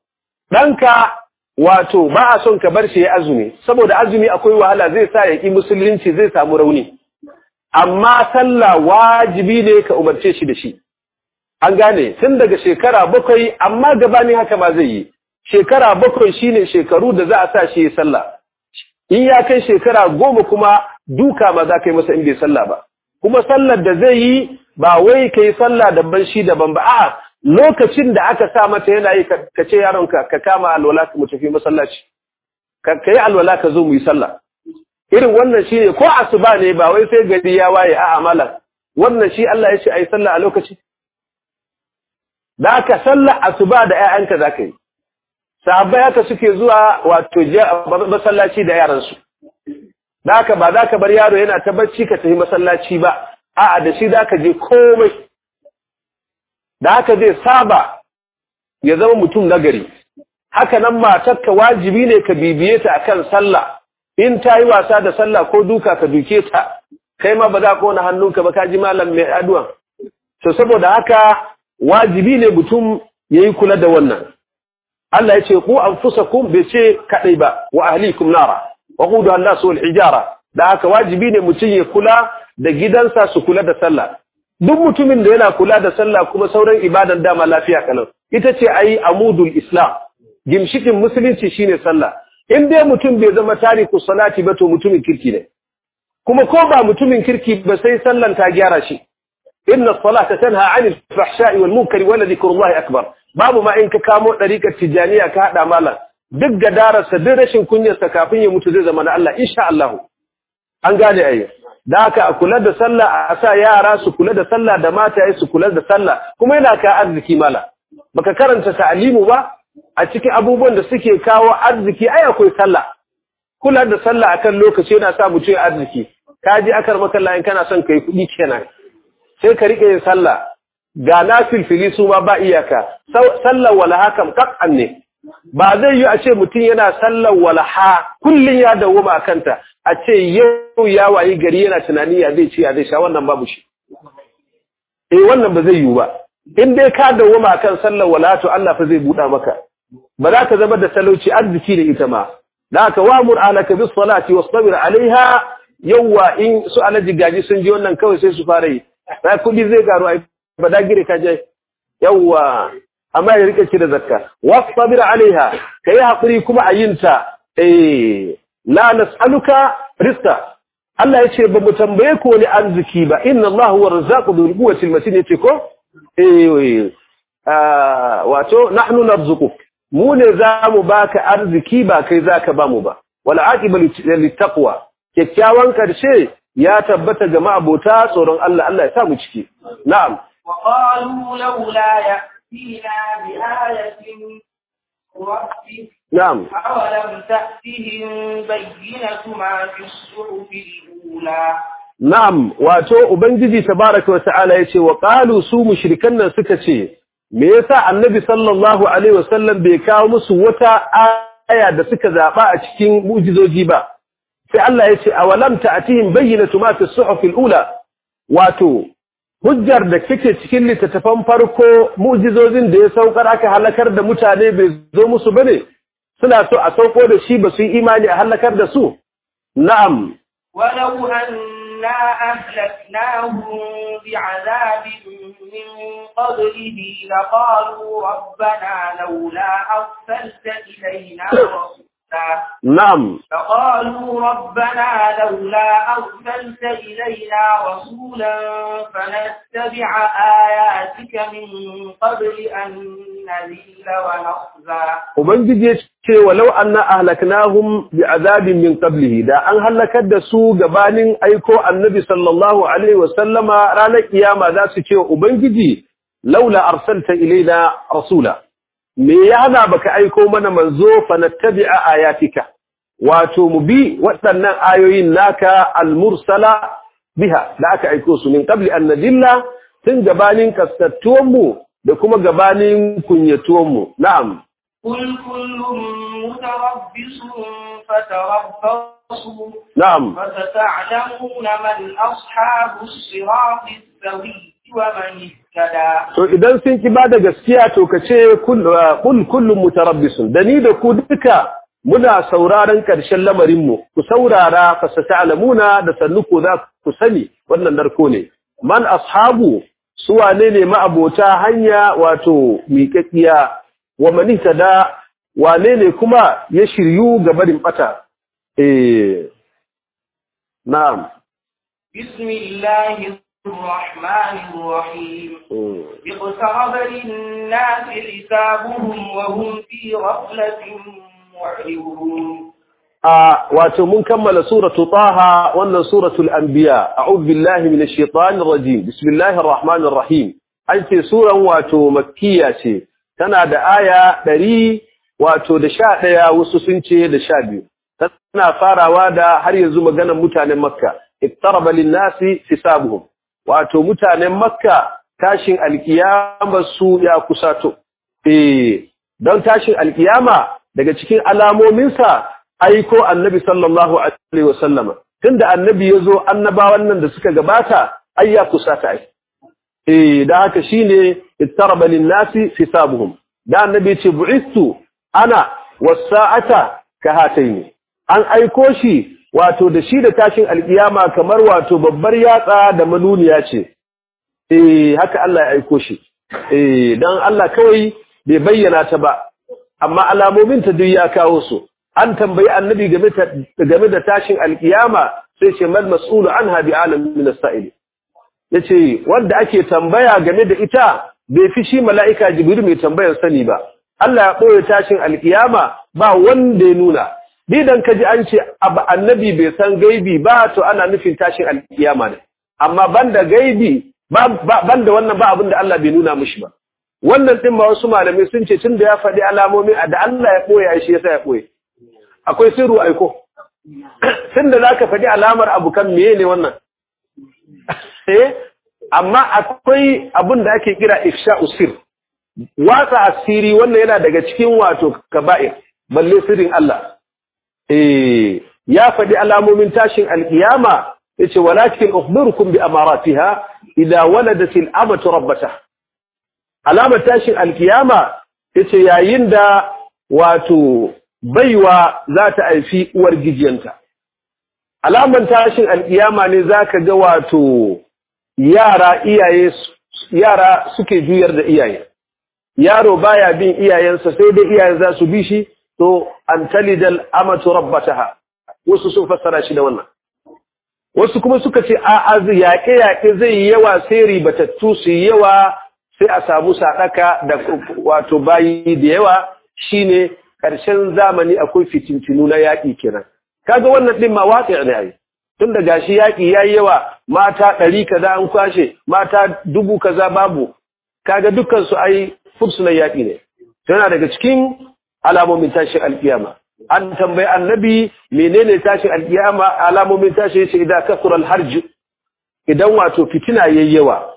ɗanka wato ba a son ka bar shi ya azumi saboda azumi akwai wahala zai sa ya ƙi musulunci zai samu rauni amma sallah wajibi ne ka umarce shi da shi an gane tun daga shekara bakwai amma gabanin haka ma zai yi shekara bakwai shine shekaru da za a sa shi ya sallah in ya kai shekara goma kuma duka ma za ka yi masa in bai sallah ba kuma sallar da zai yi ba wai ka yi sallah daban shi daban ba a'a lokacin da aka sa mata yana yi ka ce yaronka ka kama alwala mu tafi masallaci ka yi alwala ka zo mu yi sallah irin wannan shi ne ko asuba ne ba wai sai gari ya waye a'a malam wannan shi Allah ya ce ayi sallah a lokaci da aka sallah asuba da ƴaƴanka za ka yi sahabbai haka suke zuwa wato masallaci da yaransu da haka ba za ka bar yaro yana ta bacci ka tafi masallaci ba a'a da shi za ka je komai da haka zai saba ya zama mutum nagari haka nan matarka wajibi ne ka bibiye ta akan sallah in ta yi wasa da sallah ko duka ka duke ta kai ma ba za ka wani hannunka ba ka ji malam mai aduwan to saboda haka wajibi ne mutum ya yi kula da wannan Allah ya ce ku anfusakum bai ce kadai ba wa ahlikum nara wa qudu an-nas wal hijara da haka wajibi ne mutum ya kula da gidansa su kula da sallah duk mutumin da yana kula da sallah kuma sauran ibadan dama lafiya kalau ita ce ayi amudul islam gimshikin musulunci shine sallah in dai mutum bai zama tariku salati ba to mutumin kirki ne kuma ko ba mutumin kirki ba sai sallan ta gyara shi inna salata tanha 'anil fahsha'i wal munkari wa dhikrullahi akbar babu ma in ka kamo dariƙar tijaniya ka hada malam duk gadararsa duk rashin kunyarsa kafin ya mutu zai zama na Allah insha Allah an gane ai da haka a kula da sallah a sa yara su kula da sallah da mataye su kula da sallah kuma yana ka arziki mala baka karanta ta'alimu ba a cikin abubuwan da suke kawo arziki ai akwai sallah kula da sallah akan lokaci yana sa mutum ya arziki ka ji akar makalla in kana son kai kuɗi kenan sai ka rike yin sallah ga nafilfili su ma ba iyaka sallar walaha kam kak'an ne ba zai yi a ce mutum yana sallar walaha kullum ya dawoma a kanta a ce yau ya wayi gari yana tunani ya zai ci ya zai sha wannan babu shi eh wannan ba zai yiwu ba in dai ka dawoma akan sallar walaha to Allah fa zai buɗa maka ba za ka zama da talauci arziki da ita ma da haka wa'mur alaka bis salati wastabir alaiha yawwa in su alaji gaji sun ji wannan kawai sai su fara yi sai kudi zai garu ai ba da gire ka je yawwa amma ya rike ki da zakka wastabir alaiha kai hakuri kuma a yinta eh la nas'aluka rizqa Allah yace ba mu tambaye ko ni arziki ba inna Allah huwa razzaqu dhul quwwati al-matin yace ko eh wato nahnu narzuquk mu ne za mu baka arziki ba kai zaka ba mu ba wal aqibatu littaqwa kyakkyawan karshe ya tabbata ga ma'abota tsoron Allah Allah ya sa mu ciki na'am wa qalu laula ya'tina bi ayatin rabbih na'am awalam ta'tihim bayyinatu ma fi as-suhufi al-ula na'am wato ubangiji tabaraka wa ta'ala yace wa qalu su mushrikan nan suka ce me yasa annabi sallallahu alaihi wasallam bai kawo musu wata aya da suka zaba a cikin mu'jizoji ba sai Allah ya ce awalam ta'tihim bayyinatu ma fi as-suhuf al-ula wato hujjar da kike cikin littattafan farko mu'jizozin da ya saukar aka halakar da mutane bai zo musu bane suna so a sauko da shi ba su yi imani a halakar da su na'am ولو أنا أهلكناهم بعذاب من قبله لقالوا ربنا لولا أرسلت إلينا رسولا na'am فقالوا ربنا لولا أرسلت إلينا رسولا فنتبع آياتك من قبل أن نذل ونخزى ubangiji ya ce walau anna ahlaknahum bi'azabin min qablihi da an halakar da su gabanin aiko annabi sallallahu alaihi wasallama ranar kiyama za su ce wa ubangiji laula arsalta ilaina rasula me ya hana baka aiko mana manzo fa nattabi'a ayatika wato mu bi waɗannan ayoyin naka al-mursala biha da aka aiko su min qabli an nadilla tun gabanin kaskattuwan mu da kuma gabanin kunyatuwan mu na'am قل كل متربص فتربصوا na'am فستعلمون من أصحاب الصراط السوي ومن اهتدى to idan sun ki bada gaskiya to kace kul kul kullum mutarabbisun da ni da ku duka muna sauraron karshen lamarin mu ku saurara fa sata'lamuna da sannu ku za ku sani wannan narko ne man ashabu su wane ne ma'abota hanya wato miƙaƙiya wa man da wane ne kuma ya shiryu ga barin bata eh na'am بسم الله الرحمن الرحيم Mm. اقترب للناس حسابهم وهم في غفلة معرضون a wato mun kammala suratu taha wannan suratul anbiya a'udhu billahi minash shaitanir rajim bismillahir rahmanir rahim an ce suran wato makkiya ce tana da aya 100 wato da 11 wasu sun ce da 12 tana farawa da har yanzu maganar mutanen makka iktaraba lin-nasi hisabuhum wato mutanen makka tashin alkiyama su ya kusato eh don tashin alkiyama daga cikin alamominsa aiko annabi sallallahu alaihi wasallama tunda annabi yazo annabawan nan da suka gabata ai ya kusata ai eh da haka shine ittaraba lin-nasi hisabuhum da annabi ce bu'istu ana was-sa'ata kahataini an aiko shi wato da shi da tashin alkiyama kamar wato babbar yatsa da manuniya ce eh haka Allah ya aiko shi eh dan Allah kawai bai bayyana ta ba amma alamomin ta duk ya kawo su an tambayi annabi game ta game da tashin alkiyama sai ce mal mas'ulu anha bi alam min as-sa'il yace wanda ake tambaya game da ita bai fi shi mala'ika jibril mai tambayar sani ba Allah ya boye tashin alkiyama ba wanda ya nuna didan kaji an ce abu annabi bai san gaibi ba to ana nufin tashin alkiyama ne amma banda gaibi banda wannan ba abin da Allah bai nuna mishi ba wannan din ba wasu malamai sun ce tunda ya faɗi alamomi da Allah ya ɓoye shi yasa ya ɓoye akwai sirru aiko tunda zaka faɗi alamar abu kan meye ne wannan eh amma akwai abin da ake kira ifsha'u sir watsa asiri wannan yana daga cikin wato kaba'ir balle sirrin Allah eh ya faɗi alamomin tashin alkiyama yace walakin ukhbirukum bi amaratiha idza waladatil amatu rabbataha alamar tashin alkiyama yace yayin da wato baiwa za ta aifi uwar gijiyanta alamar tashin alkiyama ne zaka ga wato yara iyaye yara suke juyar da iyaye yaro baya bin iyayensa sai dai iyayen za su bi shi to an talidal amatu rabbataha wasu sun fassara shi da wannan wasu kuma suka ce a az yaƙe yaƙe zai yi yawa sai ribatattu su yi yawa sai a samu sadaka da wato bayi da yawa shine ƙarshen zamani akwai fitintinu na yaƙi kenan kaga wannan din ma waƙi ne ai tun da gashi yaƙi yayi yawa mata ɗari kaza an kwashe mata dubu kaza babu kaga dukkan su ai fursunan yaƙi ne tana daga cikin alamomin tashin alkiyama an tambayi annabi menene tashin alkiyama alamomin tashin yace idan kasura alharj idan wato fitina yayi yawa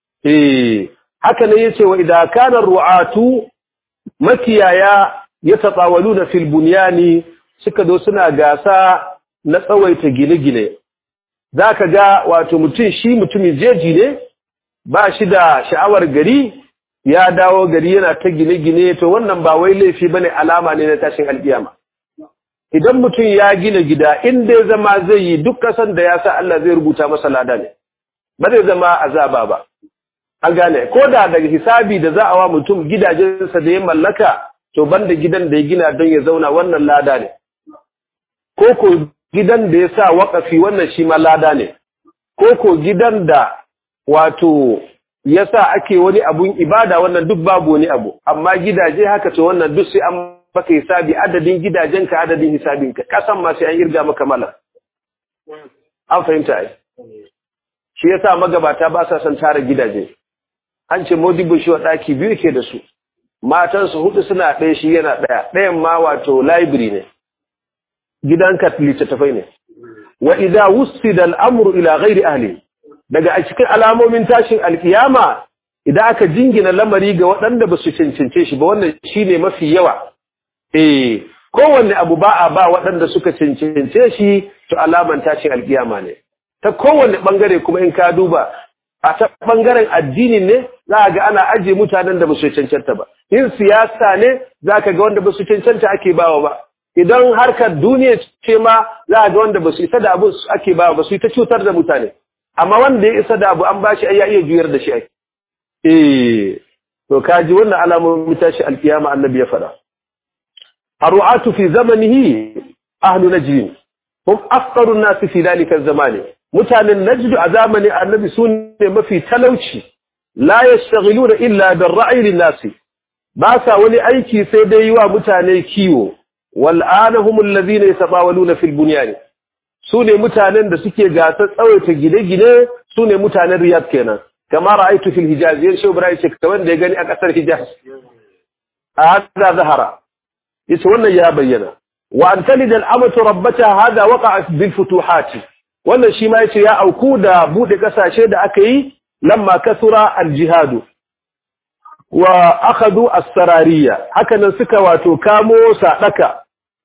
eh haka ne yace wa idan kana ru'atu makiyaya yatatawaluna fil bunyani suka zo suna gasa na tsawaita gine-gine zaka ga wato mutum shi mutumin jeji ne ba shi da sha'awar gari ya dawo gari yana ta gine-gine to wannan ba wai laifi bane alama ne na tashin alkiyama idan mutum ya gina gida inda ya zama zai yi duk kasan da ya sa Allah zai rubuta masa lada ne ba zai zama azaba ba an gane ko da daga hisabi da za a wa mutum gidajensa da ya mallaka to banda gidan da ya gina don ya zauna wannan lada ne ko ko gidan da ya sa waƙafi wannan shi ma lada ne ko ko gidan da wato ya sa ake wani abun ibada wannan duk babu wani abu amma gidaje haka to wannan duk sai an baka hisabi adadin gidajenka adadin hisabinka kasan ma sai an irga maka mala an fahimta ai shi yasa magabata ba sa son tara gidaje an ce modibin shi wa ɗaki biyu ke da su matansu hudu suna ɗaya shi yana ɗaya ɗayan ma wato library ne gidanka littattafai ne wa idza wusida al-amru ila ghairi ahli daga a cikin alamomin tashin alkiyama idan aka jingina lamari ga waɗanda ba su cancance shi ba wannan shine mafi yawa eh kowanne abu ba a ba waɗanda suka cancance shi to alaman tashin alkiyama ne ta kowanne bangare kuma in ka duba a ta bangaren addini ne za a ga ana ajiye mutanen da ba su cancanta ba in siyasa ne za ka ga wanda ba su cancanta ake bawa ba idan harkar duniya ce ma za a ga wanda ba su isa da abu ake bawa ba su yi ta cutar da mutane amma wanda ya isa da abu an bashi ai ya iya juyar da shi ai eh to kaji wannan alamomin tashi alkiyama annabi ya faɗa aru'atu fi zamanihi ahlu najd hum afqaru an-nas fi dalika zamani mutanen najd a zamanin annabi sune mafi talauci la yashtaghiluna illa bil ra'i lin-nas ba sa wani aiki sai dai wa mutane kiwo wal anahum alladhina yatabawaluna fil bunyan su ne mutanen da suke gasar tsawaita gine-gine su ne mutanen riyad kenan kama ra'aitu fil hijaz yan shi ibrahim ce kamar da ya gani a kasar hijaz a hada zahara yace wannan ya bayyana wa an talida al'amatu rabbata hada waqa'a bil futuhat wannan shi ma yace ya auku da bude kasashe da aka yi lamma kasura al jihad wa akhadhu as-sarariya haka nan suka wato kamo sadaka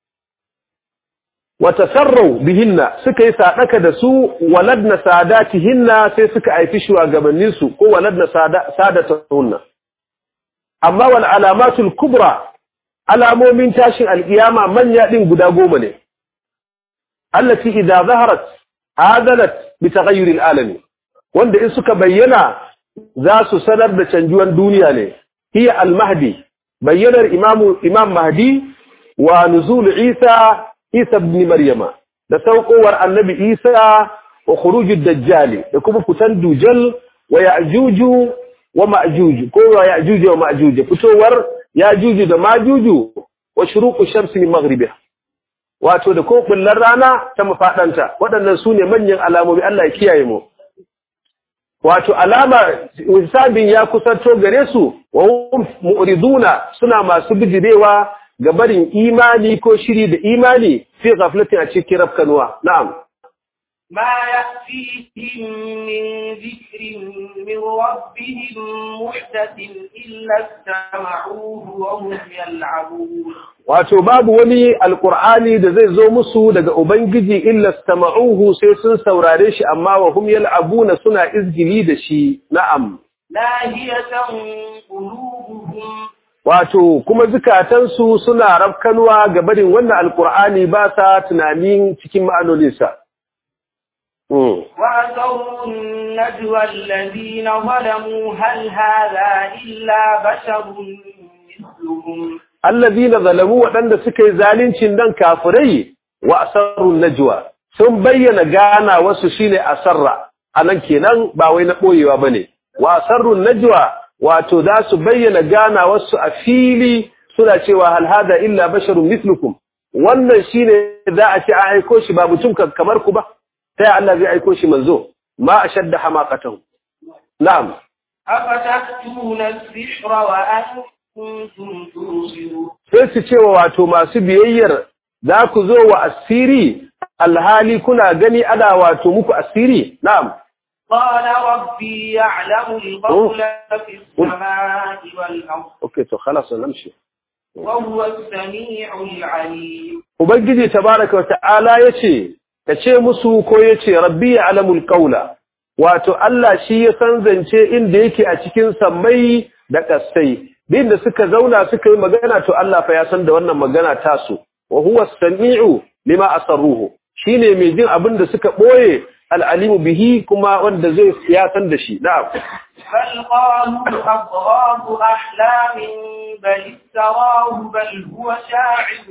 watasarrau bihinna suka yi sadaka da su waladna sadatihinna sai suka aifi shugabannin su ko waladna sadatahunna amma wal alamatul kubra alamomin tashin alkiyama manya din guda goma ne allati idza zaharat adalat bi taghayyur alami wanda in suka bayyana za su sanar da canjuwan duniya ne hiya al-mahdi bayyanar imamu imam mahdi wa nuzul isa Isa ibn Maryama da saukowar Annabi Isa wa khurujud dajjal da kuma fitan dujal wa ya'juju wa ma'juj ko wa ya'juj wa ma'juj fitowar ya'juj da ma'juj wa shuruqu shamsi min maghribiha wato da ko bullar rana ta mafaɗanta waɗannan su ne manyan alamomi Allah ya kiyaye mu wato alama hisabin ya kusanto gare su wa hum mu'riduna suna masu bijirewa ga barin imani ko shiri da imani fi ghaflatin a cikin rafkanuwa na'am ما يأتيهم من ذكر من ربهم محدث إلا استمعوه وهم يلعبون wato babu wani alkur'ani da zai zo musu daga ubangiji illa stama'uhu sai sun saurare shi amma wa hum yal'abuna suna izgili da shi na'am لاهية قلوبهم wato kuma zukatansu suna rafkanuwa ga barin wannan alkur'ani ba sa tunanin cikin ma'anoninsa Mm. وأسروا النجوى الذين ظلموا هل هذا إلا بشر مثلهم allazina zalamu waɗanda suka yi zalincin nan kafirai wa asarrun najwa sun bayyana gana wasu shine asarra anan kenan ba wai na boyewa bane wa asarrun najwa wato za su bayyana gana wasu a fili suna cewa hal hada illa basharun mithlukum wannan shine za a ce an aiko shi ba mutum ka- kamar ku ba sai Allah zai aiko shi manzo ma ashadda hamaqatahu na'am أفتأتون السحر وأنتم تبصرون sai su cewa wato masu biyayyar za ku zo wa asiri alhali kuna gani ana wato muku asiri na'am قال ربي يعلم القول في السماء والأرض okay to khalas namshi وهو السميع العليم ubangiji tabaraka wa ta'ala yace kace musu ko yace rabbi ya'lamul qawla wato Allah shi ya san zance inda yake a cikin sammai da kasai din da suka zauna suka yi magana to Allah fa ya san da wannan magana tasu wa huwa as-sami'u lima asarruhu shine mai jin abin da suka boye al-alimu bihi kuma wanda zai ya san da shi na'am بل قالوا أضغاث أحلام بل افتراه بل هو شاعر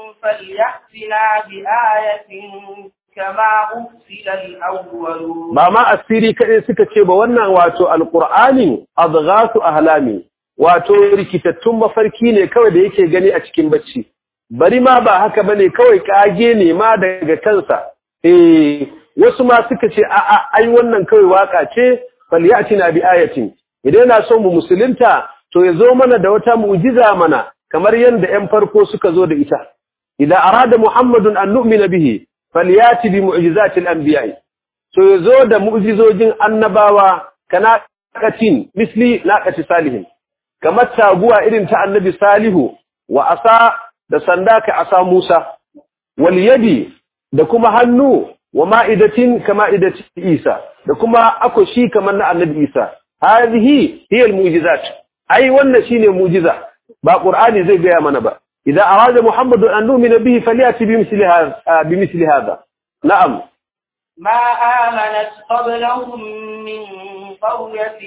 فليأتنا بآية كما أرسل الأولون ba ma asiri kaɗai suka ce ba wannan wato alƙur'ani adghasu ahlami wato rikitattun mafarki ne kawai da yake gani a cikin bacci bari ma ba haka bane kawai kage ne ma daga kansa eh wasu ma suka ce a a ai wannan kawai waka ce falyatina bi ayatin idan yana son mu musulunta to ya zo mana da wata mu'jiza mana kamar yanda 'yan farko suka zo da ita idan arada muhammadun an nu'mina bihi falyati bi mu'jizatil anbiya'i so ya zo da mu'jizojin annabawa kana katin misli naqati salihin kamar taguwa irin ta annabi salihu wa asa da sanda ka asa Musa wal yadi da kuma hannu wa ma'idatin kama idati Isa da kuma akoshi kamar na annabi Isa hadhihi hiya al mu'jizat ai wannan shine mu'jiza ba qur'ani zai gaya mana ba idan arada muhammadu an nu'mina bihi falyati bi misli hadha bi misli hadha na'am ما آمنت قبلهم من قرية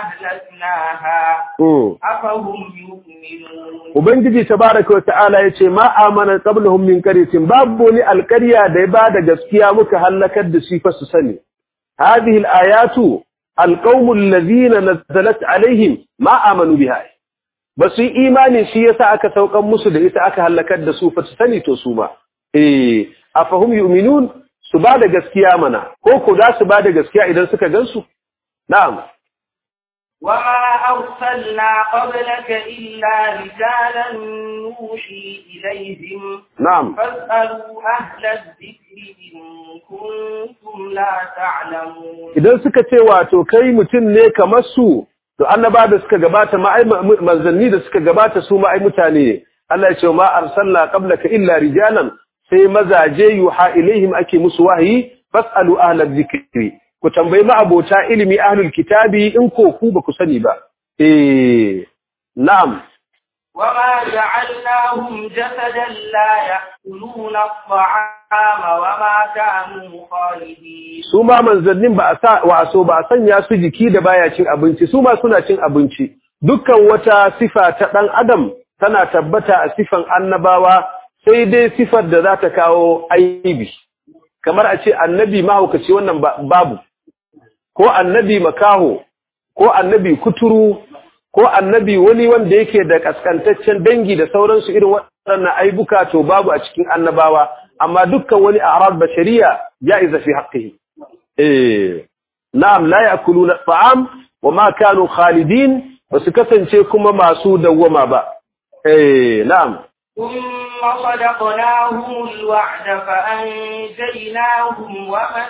أهلكناها mm. أفهم يؤمنون Ubangiji tabaraka wata'ala yace ma amana qablahum min qaryatin babu wani alqarya da ya bada gaskiya muka halakar da shi fa su sani hadhihi alayatu alqaumul ladhina nazalat alaihim ma amanu biha basu yi imani shi yasa aka saukan musu da ita aka halakar da su fa su sani to su ma eh afahum yu'minun su bada gaskiya mana ko ko za su bada gaskiya idan suka gansu na'am وما أرسلنا قبلك إلا رجالا نوحي إليهم na'am فاسألوا أهل الذكر إن كنتم لا تعلمون idan suka ce wato kai mutum ne kamar su to annaba da suka gabata ma ai manzanni da suka gabata su ma ai mutane ne Allah ya ce ma arsalna qablaka illa rijalan sai mazaje yuha ilaihim ake musu wahayi fasalu ahla dhikri ku tambayi ma abota ilimi ahlul kitabi in ko ku ba ku sani ba eh na'am وما جعلناهم جسدا لا يأكلون الطعام وما كانوا خالدين su ma manzannin ba a sa wa so ba a sanya su jiki da baya cin abinci su ma suna cin abinci dukkan wata sifa ta dan adam tana tabbata a sifan annabawa sai dai sifar da za ta kawo aibi kamar a ce annabi mahaukaci wannan ba- babu ko annabi makaho ko annabi kuturu ko annabi wani wanda yake da kaskantaccen dangi da sauransu irin waɗannan aibuka to babu a cikin annabawa amma dukkan wani a'rad bashariya jaiza fi haqqihi eh na'am la ya'kuluna at'am wa ma kanu khalidin basu kasance kuma masu dawwama ba eh na'am ثم صدقناهم الوعد فأنجيناهم ومن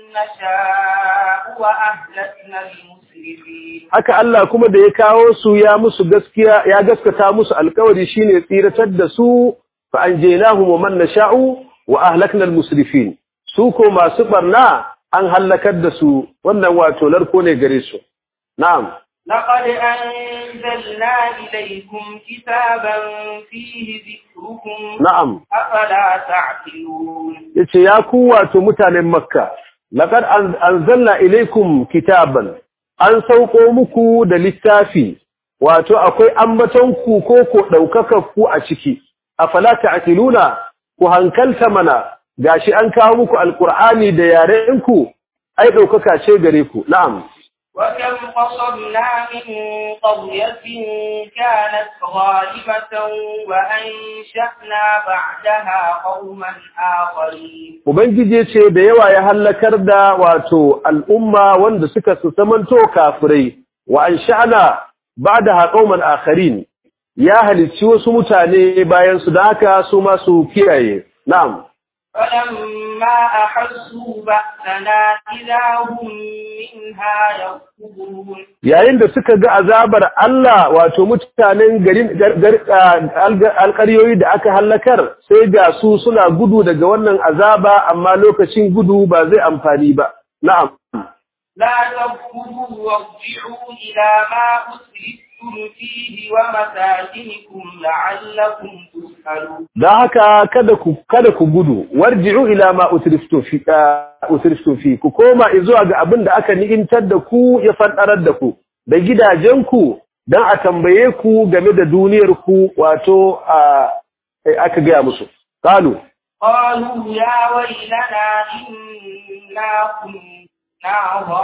نشاء وأهلكنا المسرفين haka Allah kuma da ya kawo su ya musu gaskiya ya gaskata musu alkawari shine tsiratar da su fa anjaynahum wa man nasha'u wa ahlakna almusrifin su ko masu barna an halakar da su wannan wato larko ne gare su na'am لقد أنزلنا إليكم كتابا فيه ذكركم na'am أفلا تعقلون yace ya ku wato mutanen makka laqad an- anzalna ilaykum kitaban an sauko muku da littafi wato akwai ambaton ku ko ko daukaka ku a ciki afala ta'qiluna ku hankalta mana gashi an kawo muku alqur'ani da yaren ku ai daukaka ce gare ku na'am وكم قصمنا من قرية كانت غالبة وأنشأنا بعدها قوما آخرين ubangiji ce da yawa ya hallakar da wato al'umma wanda suka su zamanto kafirai wa an sha'ana ba da haƙauman akharin ya halicci wasu mutane bayan su da haka su masu kiyaye na'am فلما أحسوا بأسنا إذا هم منها يركضون yayin da suka ga azabar Allah wato mutanen garin gar- gar- ah, alƙaryoyi da aka hallakar sai ga su suna gudu daga wannan azaba amma lokacin gudu ba zai amfani ba na'am لا تركضوا وارجعوا إلى ما أسرفتم فيه ومساكنكم لعلكم تسألون Da haka kada ku kada ku gudu warji'u ila ma utriftu fi ah, utriftu fi ku koma zuwa ga abin da aka ni'imtar da ku ya fadarar da ku da gidajenku dan a tambaye ku game da duniyar ku wato ah, eh, aka ga musu qalu قالوا يا ويلنا إنا كنا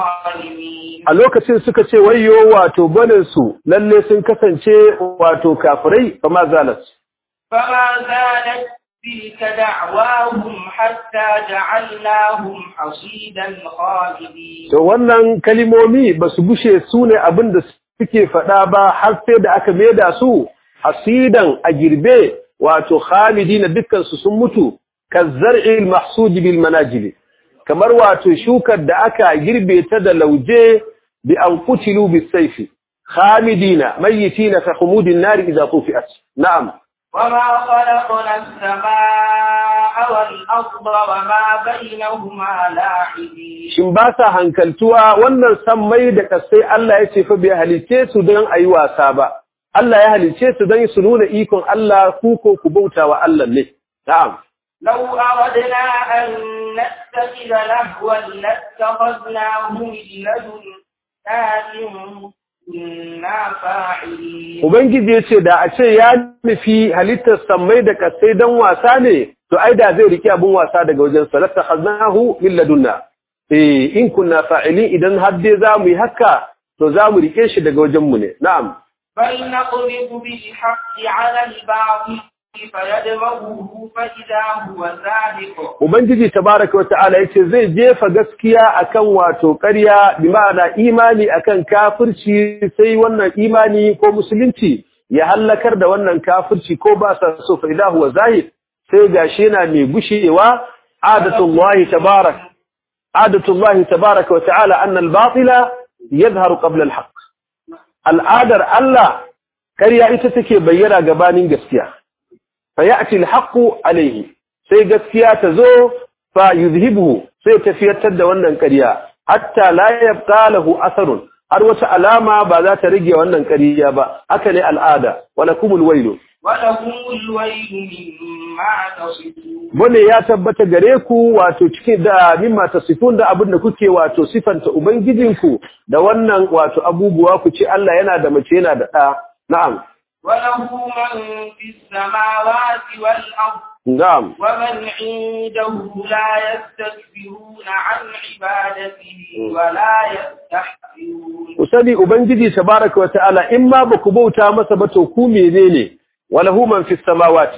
ظالمين a lokacin suka ce wayyo wato banin su lalle sun kasance wato kafirai fa ma zalat فما زالت تلك دعواهم حتى جعلناهم حصيدا خالدين to wannan kalimomi ba su gushe su ne abin da suke faɗa ba har sai da aka maida su hasidan a girbe wato khalidina dukkan su sun mutu kazzar'i mahsud bil manajili kamar wato shukar da aka girbe ta da lauje bi an qutilu bis sayfi khalidina mayyitina ka khumudin nar idza tufi'at na'am وما خلقنا السماء والأرض وما بينهما لاعبين shin ba sa hankaltuwa wannan sammai da kasai Allah ya ce fa bai halice su don ayi wasa ba Allah ya halice su don su nuna ikon Allah ku ko ku bauta wa Allah ne na'am لو أردنا أن نتخذ لهوا لاتخذناه من لدنا إن كنا فاعلين ubangiji ya ce da a ce ya nufi halittar sammai da kasai don wasa ne to ai da zai riki abin wasa daga wajen sa latakhaznahu min ladunna eh in kunna fa'ilin idan har dai za mu yi haka to za mu rike shi daga wajen mu ne na'am بل نقذف بالحق على الباطل فيدمغه فإذا هو زاهق Ubangiji tabaraka wa ta'ala yace zai jefa gaskiya akan wato ƙarya bi ma'ana imani akan kafirci sai wannan imani ko musulunci ya hallakar da wannan kafirci ko ba sa so fa idahu wa zahid sai gashi yana mai gushewa adatullahi tabarak adatullahi tabaraka wa ta'ala anna al-batila yadhharu qabla al-haqq al'adar Allah ƙarya ita take bayyana gabanin gaskiya فيأتي الحق عليه sai gaskiya ta zo fa yuzhibuhu sai tafiyatar da wannan ƙarya hatta la yabqa lahu atharun har wata alama ba za ta rage wannan ƙarya ba haka ne al'ada walakumul wailu ولهم الويل مما تصفون bane ya tabbata gare ku wato cikin da mimma tasifun da abin da kuke wato sifanta ubangijinku da wannan wato abubuwa ku ce Allah yana da mace yana da ɗa na'am وله من في السماوات والأرض na'am ومن عنده لا يستكبرون عن عبادته ولا يستحسرون ku sani ubangiji tabaraka wa ta'ala in ma baku bauta masa ba to ku menene walahu man fis samawati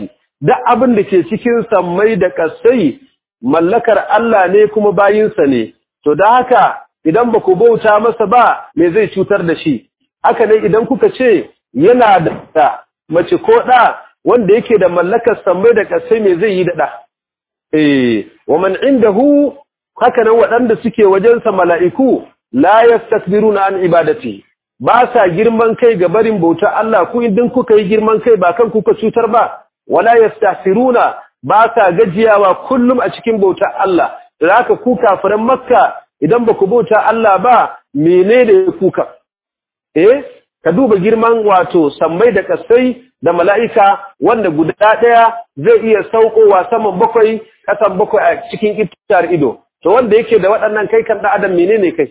duk abin da ke cikin sammai da kasai mallakar Allah ne kuma bayinsa ne to da haka idan ba ku bauta masa ba me zai cutar da shi haka ne idan kuka ce yana da mace ko ɗa wanda yake da mallakar sammai da kasai me zai yi da ɗa eh wa man indahu haka nan waɗanda suke wajensa mala'iku la yastakbiruna an ibadati ba sa girman kai ga barin bauta Allah ku idan kuka yi girman kai ba kan kuka cutar ba wala yastahsiruna ba sa gajiyawa kullum a cikin bauta Allah da haka ku kafiran makka idan ba ku bauta Allah ba menene kuka eh ka duba girman wato sammai da kasai da mala'ika wanda guda ɗaya zai iya saukowa saman bakwai ƙasan bakwai a cikin itar ido to wanda yake da waɗannan kai kan ɗan adam menene kai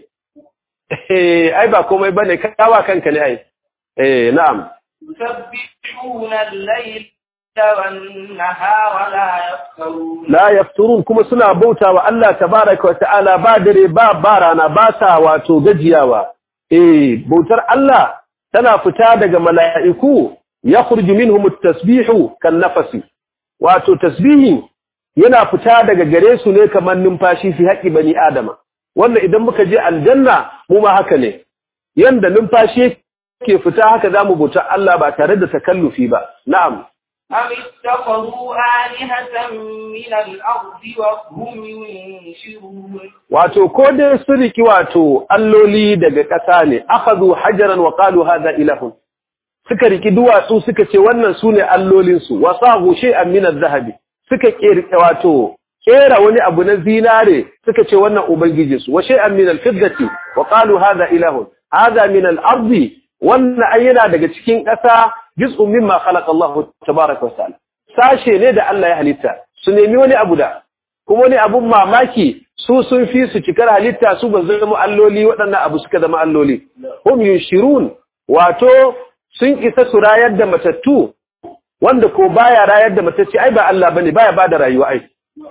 ai ba komai bane kawa kanka ne ai eh na'am yusabbihuna al-layl wan-nahara la yafturun la yafturun kuma suna bautawa Allah tabaaraka wa ta'ala ba dare ba barana ba sa wato gajiyawa eh bautar Allah tana fita daga mala'iku yakhruju minhum at-tasbihu kan-nafasi wato tasbihi yana fita daga gare su ne kamar numfashi fi haƙi bani adama wannan idan muka je aljanna mu ma haka ne yanda numfashi yake fita haka zamu bauta Allah ba tare da takallufi ba na'am am ittakhadhu alihatan min al-ardi wa hum yunshirun wato ko dai su riki wato alloli daga ƙasa ne akhadhu hajaran wa qalu hadha ilahun suka riki duwatsu suka ce wannan sune allolin su wasahu shay'an min adh-dhahabi suka kirke wato kera wani abu na zinare suka ce wannan ubangiji su wa shay'an min al-fiddati wa qalu hadha ilahun hadha min al-ardi wannan ayyana daga cikin ƙasa juz'un mimma khalaqa Allah tabaaraka wa ta'ala sashe ne da Allah ya halitta su nemi wani abu da kuma wani abun mamaki su sun fi su cikar halitta su ba zama alloli waɗannan abu suka zama alloli hum yushirun wato sun isa su rayar da matattu wanda ko baya rayar da matacce ai ba Allah bane baya bada rayuwa ai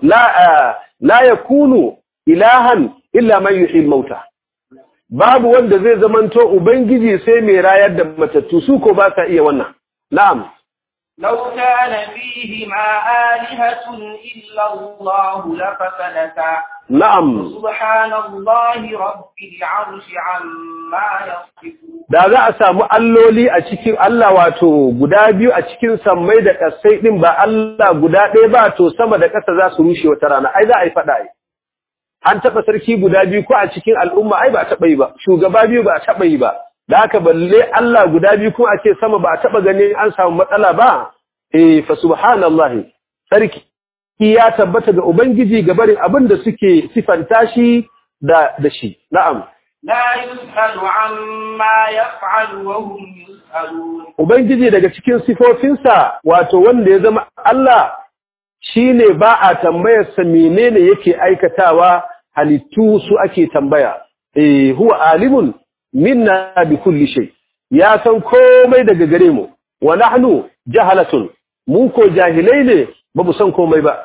la la yakunu ilahan illa man yuhyi mauta babu wanda zai zamanto ubangiji sai mai rayar da matattu su ko ba sa iya wannan na'am لو كان فيهما آلهة إلا الله لفسدتا na'am سبحان الله رب العرش عما يصفون da za a samu alloli a cikin Allah wato guda biyu a cikin sammai da ƙasai ɗin ba Allah guda ɗaya ba to sama da ƙasa za su rushe wata rana ai za a yi faɗa ai an taɓa sarki guda biyu ko a cikin al'umma ai ba a taɓa yi ba shugaba biyu ba a taɓa yi ba da haka balle Allah guda biyu kuma a ce sama ba a taɓa ganin an samu matsala ba eh fa subhanallahi sarki ya tabbata ga ubangiji ga barin abin da suke sifanta shi da da shi na'am لا يسأل عما يفعل وهم يسألون Ubangiji daga cikin sifofinsa wato wanda ya zama Allah shi ne ba a tambayarsa menene yake aikatawa halittu su ake tambaya. Eh, huwa alimun minna bi kulli shay. Ya san komai daga gare mu, wa nahnu jahalatun. Mu ko jahilai ne ba mu san komai ba.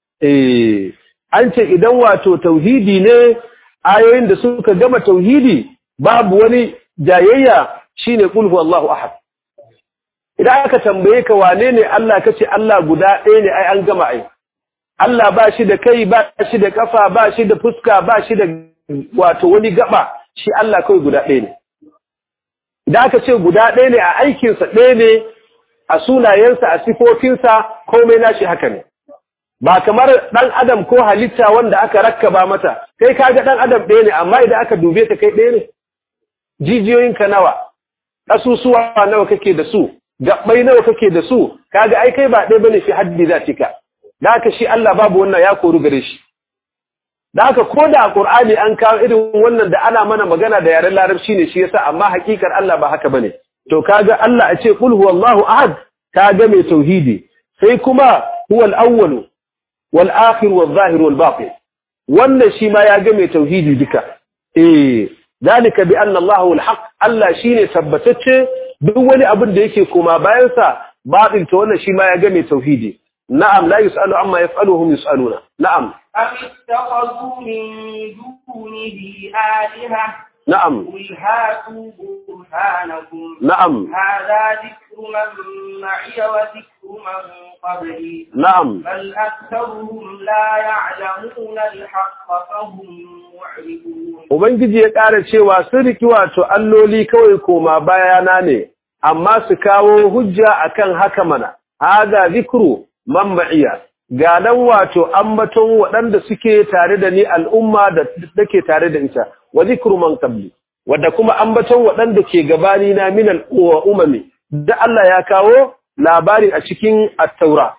Eh, an ce idan wato tauhidi ne ayoyin da suka gama tauhidi babu wani jayayya shine qul huwallahu ahad. idan aka tambaye ka wane ne Allah kace Allah guda ɗaya ne ai an gama ai Allah ba shi da kai ba shi da kafa ba shi da fuska ba shi da wato wani gaba shi Allah kai guda ɗaya ne idan aka ce guda ɗaya ne a aikinsa ɗaya ne a sunayensa a sifofinsa komai nashi haka ne ba kamar ɗan adam ko halitta wanda aka rakkaba mata kai kaga ɗan adam ɗaya ne amma idan aka dube ka kai ɗaya ne jijiyoyinka nawa ƙasusuwa nawa kake da su gabbai nawa kake da su kaga ai kai ba ɗaya bane fi haddi zatika da haka shi Allah babu wannan ya koru gare shi da haka ko da Qur'ani an kawo irin wannan da ana mana magana da yaren larabci ne shi yasa amma hakikar Allah ba haka bane to kaga Allah a ce qul huwallahu ahad kaga mai tauhidi sai kuma huwal awwal wal akhir wal zahir wal batin wannan shi ma ya ga mai tauhidi duka eh zalika bi anna Allahu al haqq Allah shine tabbatacce duk wani abin da yake koma bayansa baɗin ta wannan shi ma ya game tauhidi na'am la yus'alu amma yaf'aluhum yus'aluna na'am أم اتخذوا من دونه آلهة na'am قل هاتوا برهانكم na'am هذا ذكر من معي وذكر من قبلي na'am بل أكثرهم لا يعلمون الحق فهم معرضون ubangiji ya ƙara cewa sun riki wato alloli kawai koma bayana ne amma su kawo hujja akan haka mana hada zikru man ma'iya ga nan wato ambaton waɗanda suke tare da ni al'umma da take tare da ita wa zikru man qabli wadda kuma ambaton waɗanda ke gabani na min al'umami da Allah ya kawo labari a cikin at-taura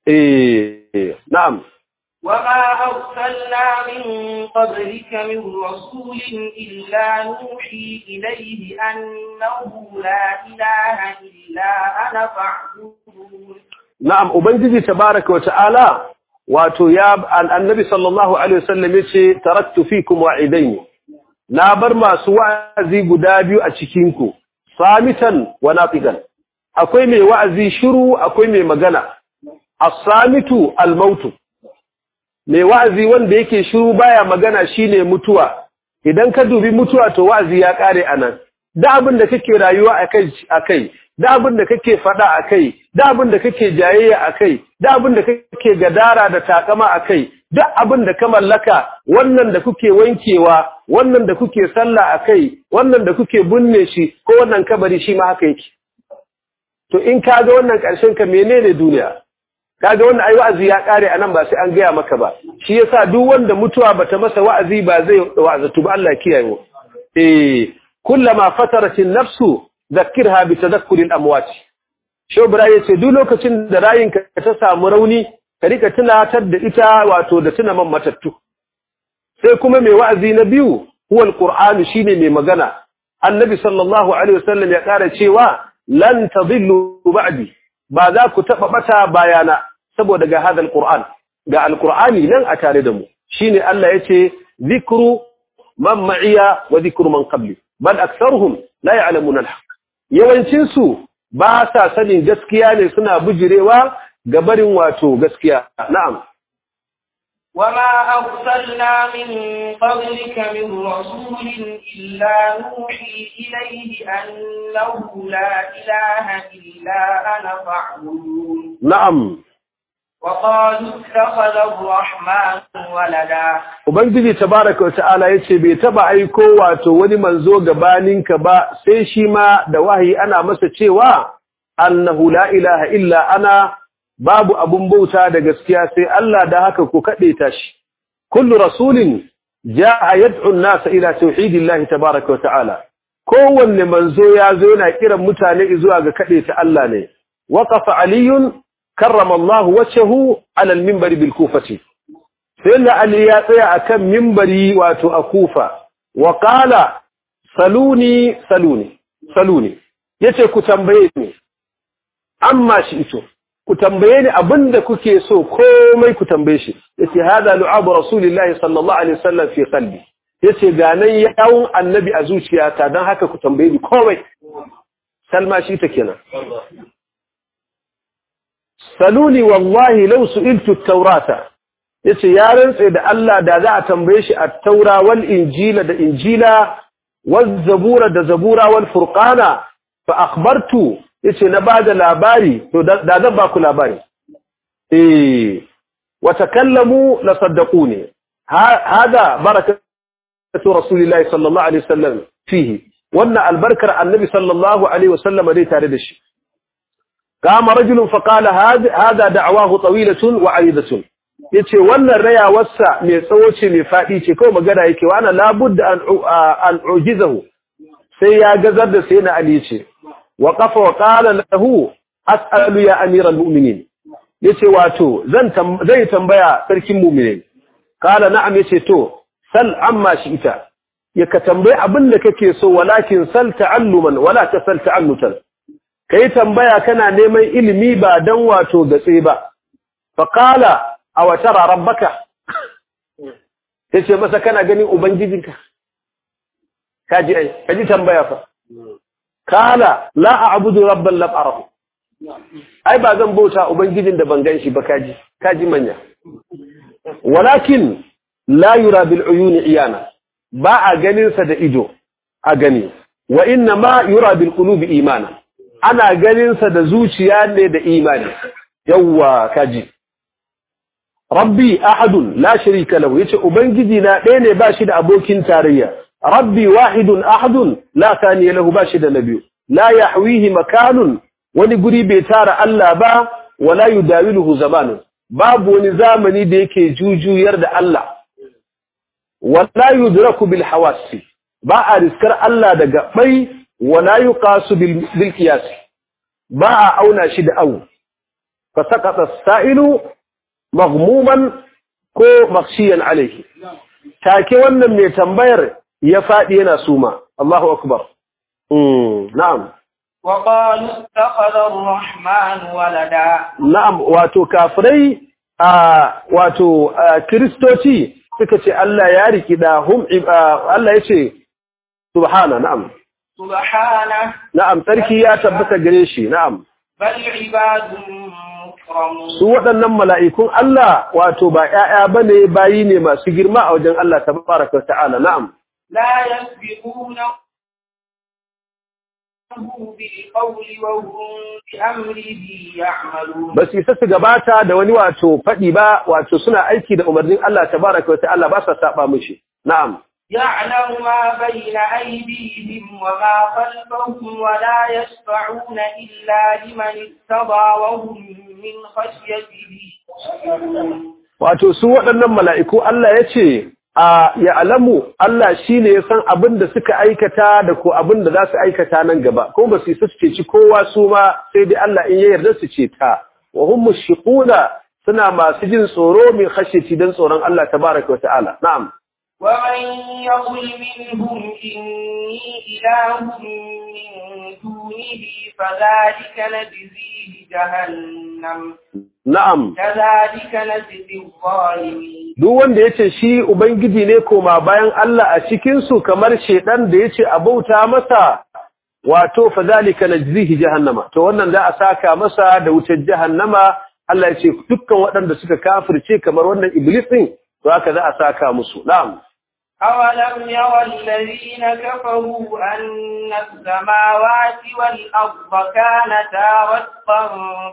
eh na'am وما أرسلنا من قبلك من رسول إلا نوحي إليه أنه لا إله إلا أنا فاعبدون Na'am, Ubangiji tabaraka wa ta'ala, wato ya annabi sallallahu Alaihi wasallam ya ce, Taraktu fi kuma wa'idaini, na bar masu wa'azi guda biyu a cikinku, samitan wa nafigan. Akwai mai wa'azi shiru, akwai mai magana, as-samitu al-mautu. Mai wa'azi wanda yake shiru baya magana shine mutuwa, idan ka dubi mutuwa to wa'azi ya ƙare a nan. Da abin da kake rayuwa a kai, da abin da kake faɗa a kai, da abin da kake jayayya a kai, da abin da kake gadara da takama a kai, duk abin da ka mallaka, wannan da kuke wankewa, wannan da kuke sallah a kai, wannan da kuke binne shi, ko wannan kabari shi ma haka yake. To in ka ga wannan ƙarshen ka menene duniya? Ka ga wannan ai wa'azi ya ƙare a nan ba sai an gaya maka ba. Shi yasa duk wanda mutuwa bata masa wa'azi ba zai wa'azatu ba Allah kiyaye mu. Eh, kullama fataratin nafsu zakirha bi tadhakkuril amwat shobra yace duk lokacin da rayinka ta samu rauni ka rika tunatar da ita wato da tuna man matattu sai kuma mai wa'azi na biyu huwa alquran shine mai magana annabi sallallahu alaihi wasallam ya kara cewa lan tadillu ba'di ba za ku taba bata bayana saboda ga hadal qur'an ga alqur'ani nan a tare da mu shine Allah yace zikru man ma'iya wa zikru man qabli bal aktharuhum la ya'lamuna al-haq yawancin su ba sa sanin gaskiya ne suna bujirewa ga barin wato gaskiya na'am وما أرسلنا من قبلك من رسول إلا نوحي إليه أنه لا إله إلا أنا فاعبدون na'am وقالوا اتخذ الرحمن ولدا ubangiji tabaraka wata'ala yace bai taba aiko wato wani manzo gabaninka ba sai shi ma da wahayi ana masa cewa annahu la ilaha illa ana babu abun bauta da gaskiya sai Allah da haka ku kade ta shi kullu rasulin jaa yad'u an-nasa ila tauhidillahi tabaraka wata'ala kowanne manzo ya zo yana kiran mutane zuwa ga kade ta Allah ne waqafa aliyun karrama Allah wajhahu ala al-minbar bil kufati sai Ali ya tsaya akan minbari wato a Kufa wa qala saluni saluni saluni yace ku tambaye ni amma shi ito ku tambaye ni abinda kuke so komai ku tambaye shi yace hada lu'abu rasulillahi sallallahu alaihi wasallam fi qalbi yace ga nan yawun annabi a zuciyata dan haka ku tambaye ni komai salma shi ta kenan saluni wallahi law su'iltu at-taurata yace ya rantse da Allah da za a tambaye shi at-taura wal injila da injila wal zabura da zabura wal furqana fa akhbartu yace na bada labari to da zan ba ku labari eh wa takallamu la saddaquni hada barakatu rasulillahi sallallahu alaihi wasallam fihi wannan albarkar annabi sallallahu alaihi wasallam dai tare da shi kama rajulun fa qala hada da'wahu tawilatun wa 'aridatun yace wannan rayawarsa mai tsawo ce mai fadi ce kawai magana yake wa ana labudda an an ujizahu sai ya gazar da sai na ali ce wa qafa wa qala lahu as'alu ya amiral mu'minin yace wato zan zai tambaya sarkin mu'minin kala na'am yace to sal amma shi ita ya ka tambayi abin da kake so walakin sal ta'alluman wala tasal ta'annutan kai tambaya kana neman ilimi ba dan wato gatse ba fa qala aw tara rabbaka yace masa kana ganin ubangijinka kaji ai kaji tambaya fa kala la a'budu rabban lam arahu ai ba zan bauta ubangijin da ban ganshi ba kaji kaji manya walakin la yura bil uyuni iyana ba a ganin sa da ido a gani wa inna ma yura bil qulubi imana ana ganin sa da zuciya ne da imani yawwa kaji rabbi ahadun la sharika lahu yace ubangiji na ɗaya ne ba shi da abokin tarayya rabbi wahidun ahadun la thaniya lahu ba shi da nabiyu la yahwihi makanun wani guri bai tara Allah ba wala yudawiluhu zamanun babu wani zamani da yake jujuyar da Allah wala yudraku bil hawasi ba a riskar Allah da gabai wala yuqasu bil bil qiyas ba a auna shi da awu fa saqata as-sa'ilu maghmuman ko makhshiyan alayhi take wannan mai tambayar ya fadi yana suma Allahu akbar mm na'am وقالوا اتخذ الرحمن ولدا na'am wato kafirai a wato kristoci suka ce Allah ya riki da hum Allah yace subhana na'am سبحانه na'am sarki ya tabbata gare shi na'am بل عباد مكرمون su waɗannan mala'ikun Allah wato ba ‘ya'ya ba ne bayi ne masu girma a wajen Allah ta baraka ta'ala na'am. لا يسبقونه بالقول وهم بأمره يعملون Ba su isa su gabata da wani wato faɗi ba wato suna aiki da umarnin Allah ta baraka ta'ala ba sa saba mishi. Na'am. يعلم ما بين أيديهم وما خلفهم ولا يشفعون إلا لمن ارتضى وهم من خشيته مشفقون Wato su waɗannan mala'iku Allah ya ce, a ya'alamu Allah shi ne ya san abin da suka aikata da ko abin da za su aikata nan gaba, kuma ba su isa su ceci kowa su ma sai dai Allah in ya yarda su ce ta. Wa hum mushiquna suna masu jin tsoro min khashyati dan tsoron Allah tabaraka wa ta'ala. Na'am. ومن يقل منهم إني إله من دونه فذلك نجزيه جهنم Na'am. كذلك نجزي الظالمين Duk wanda ya ce shi Ubangiji ne koma bayan Allah a cikinsu kamar shaiɗan da ya ce a bauta masa, wato, fa zalika na jizihi jahannama. To wannan za a saka masa da wutar jahannama, Allah ya ce dukkan waɗanda suka kafirce kamar wannan Iblis ɗin, to haka za a saka musu. Na'am. أولم يرى الذين كفروا أن السماوات والأرض كانتا رتقا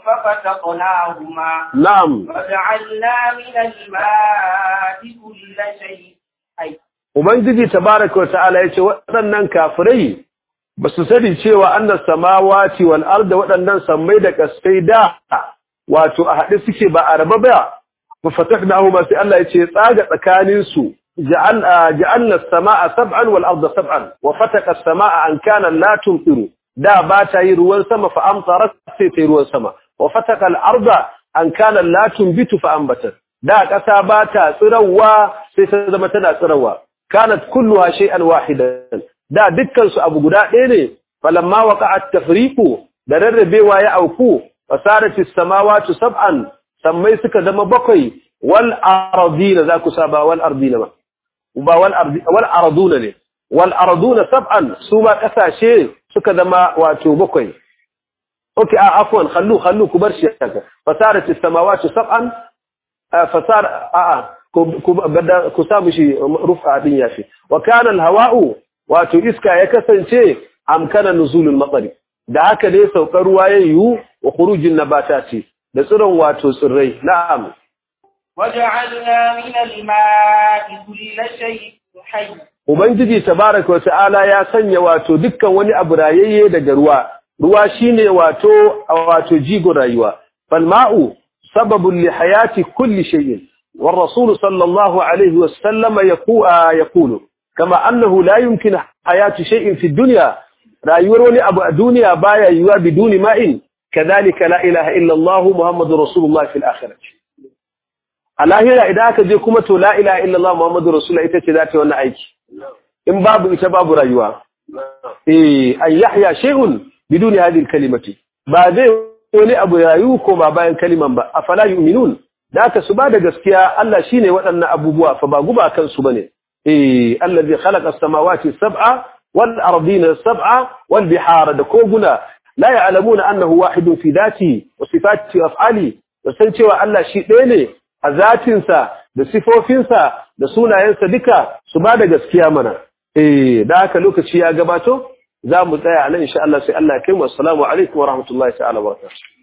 ففتقناهما Na'am. وجعلنا من الماء كل شيء حي Ubangiji tabaraka wa ta'ala ya ce waɗannan kafirai ba su sani cewa annas samawati wal arda waɗannan sammai da kaskai da wato a haɗe suke ba a raba ba fa fatahnahu ma sai Allah ya ce tsaga tsakanin su ja'al ja'alna as-samaa sab'an wal arda sab'an wa fataqa as-samaa an kana la tumtiru da ba ta yi ruwan sama fa amtarat sai ta yi ruwan sama wa fataqa al-arda an kana la tumbitu fa ambatat da ƙasa ba ta tsirawa sai ta zama tana tsirawa kanat kulluha shay'an wahidan da dukkan su abu guda ɗaya ne falamma waqa'at tafriqu da rarrabewa ya auku fasaratis samawati sab'an sammai suka zama bakwai wal ardina za ku saba wal ardina ba ba wal ardi wal arduna ne wal arduna sab'an su ma kasashe suka zama wato bakwai okay a afwan khallu khallu ku bar shi haka fasaratis samawati sab'an fasar a'a ku sa mishi rufa din yafi wa kana alhawa'u wato iska ya kasance amkana nuzulul matsari da haka ne saukar ruwa yayu wa khurujin nabatati da tsiron wato tsirrai na'am وجعلنا من الماء كل شيء حي ubangiji tabaraka wa ta'ala ya sanya wato dukkan wani abu rayayye daga ruwa ruwa shine wato wato jigon rayuwa fal ma'u sababun li hayati kulli shay'in والرسول صلى الله عليه وسلم يقول كما أنه لا يمكن حياة شيء في الدنيا رأيور ولي أبو الدنيا بايا يوا بدون ماء كذلك لا إله إلا الله محمد رسول الله في الآخرة الآخرة إذا كذي كمت لا إله إلا الله محمد رسول الله إتت ذاتي وانا أيك إن باب إتباب رأيوا إيه أن يحيا شيء بدون هذه الكلمة بعد ولي أبو رأيوكم بايا كلمة أفلا يؤمنون da aka su ba da gaskiya Allah shine waɗannan abubuwa fa ba guba kansu bane eh allazi khalaqa as-samawati sab'a wal ardina sab'a wal bihara da koguna la ya'lamuna annahu wahidun fi dhati wa sifati af'ali da san cewa Allah shi ɗaya ne a zatinsa da sifofinsa da sunayensa duka su ba da gaskiya mana eh da haka lokaci ya gabato za mu tsaya nan insha Allah sai Allah ya kai mu assalamu alaikum wa rahmatullahi ta'ala wa barakatuh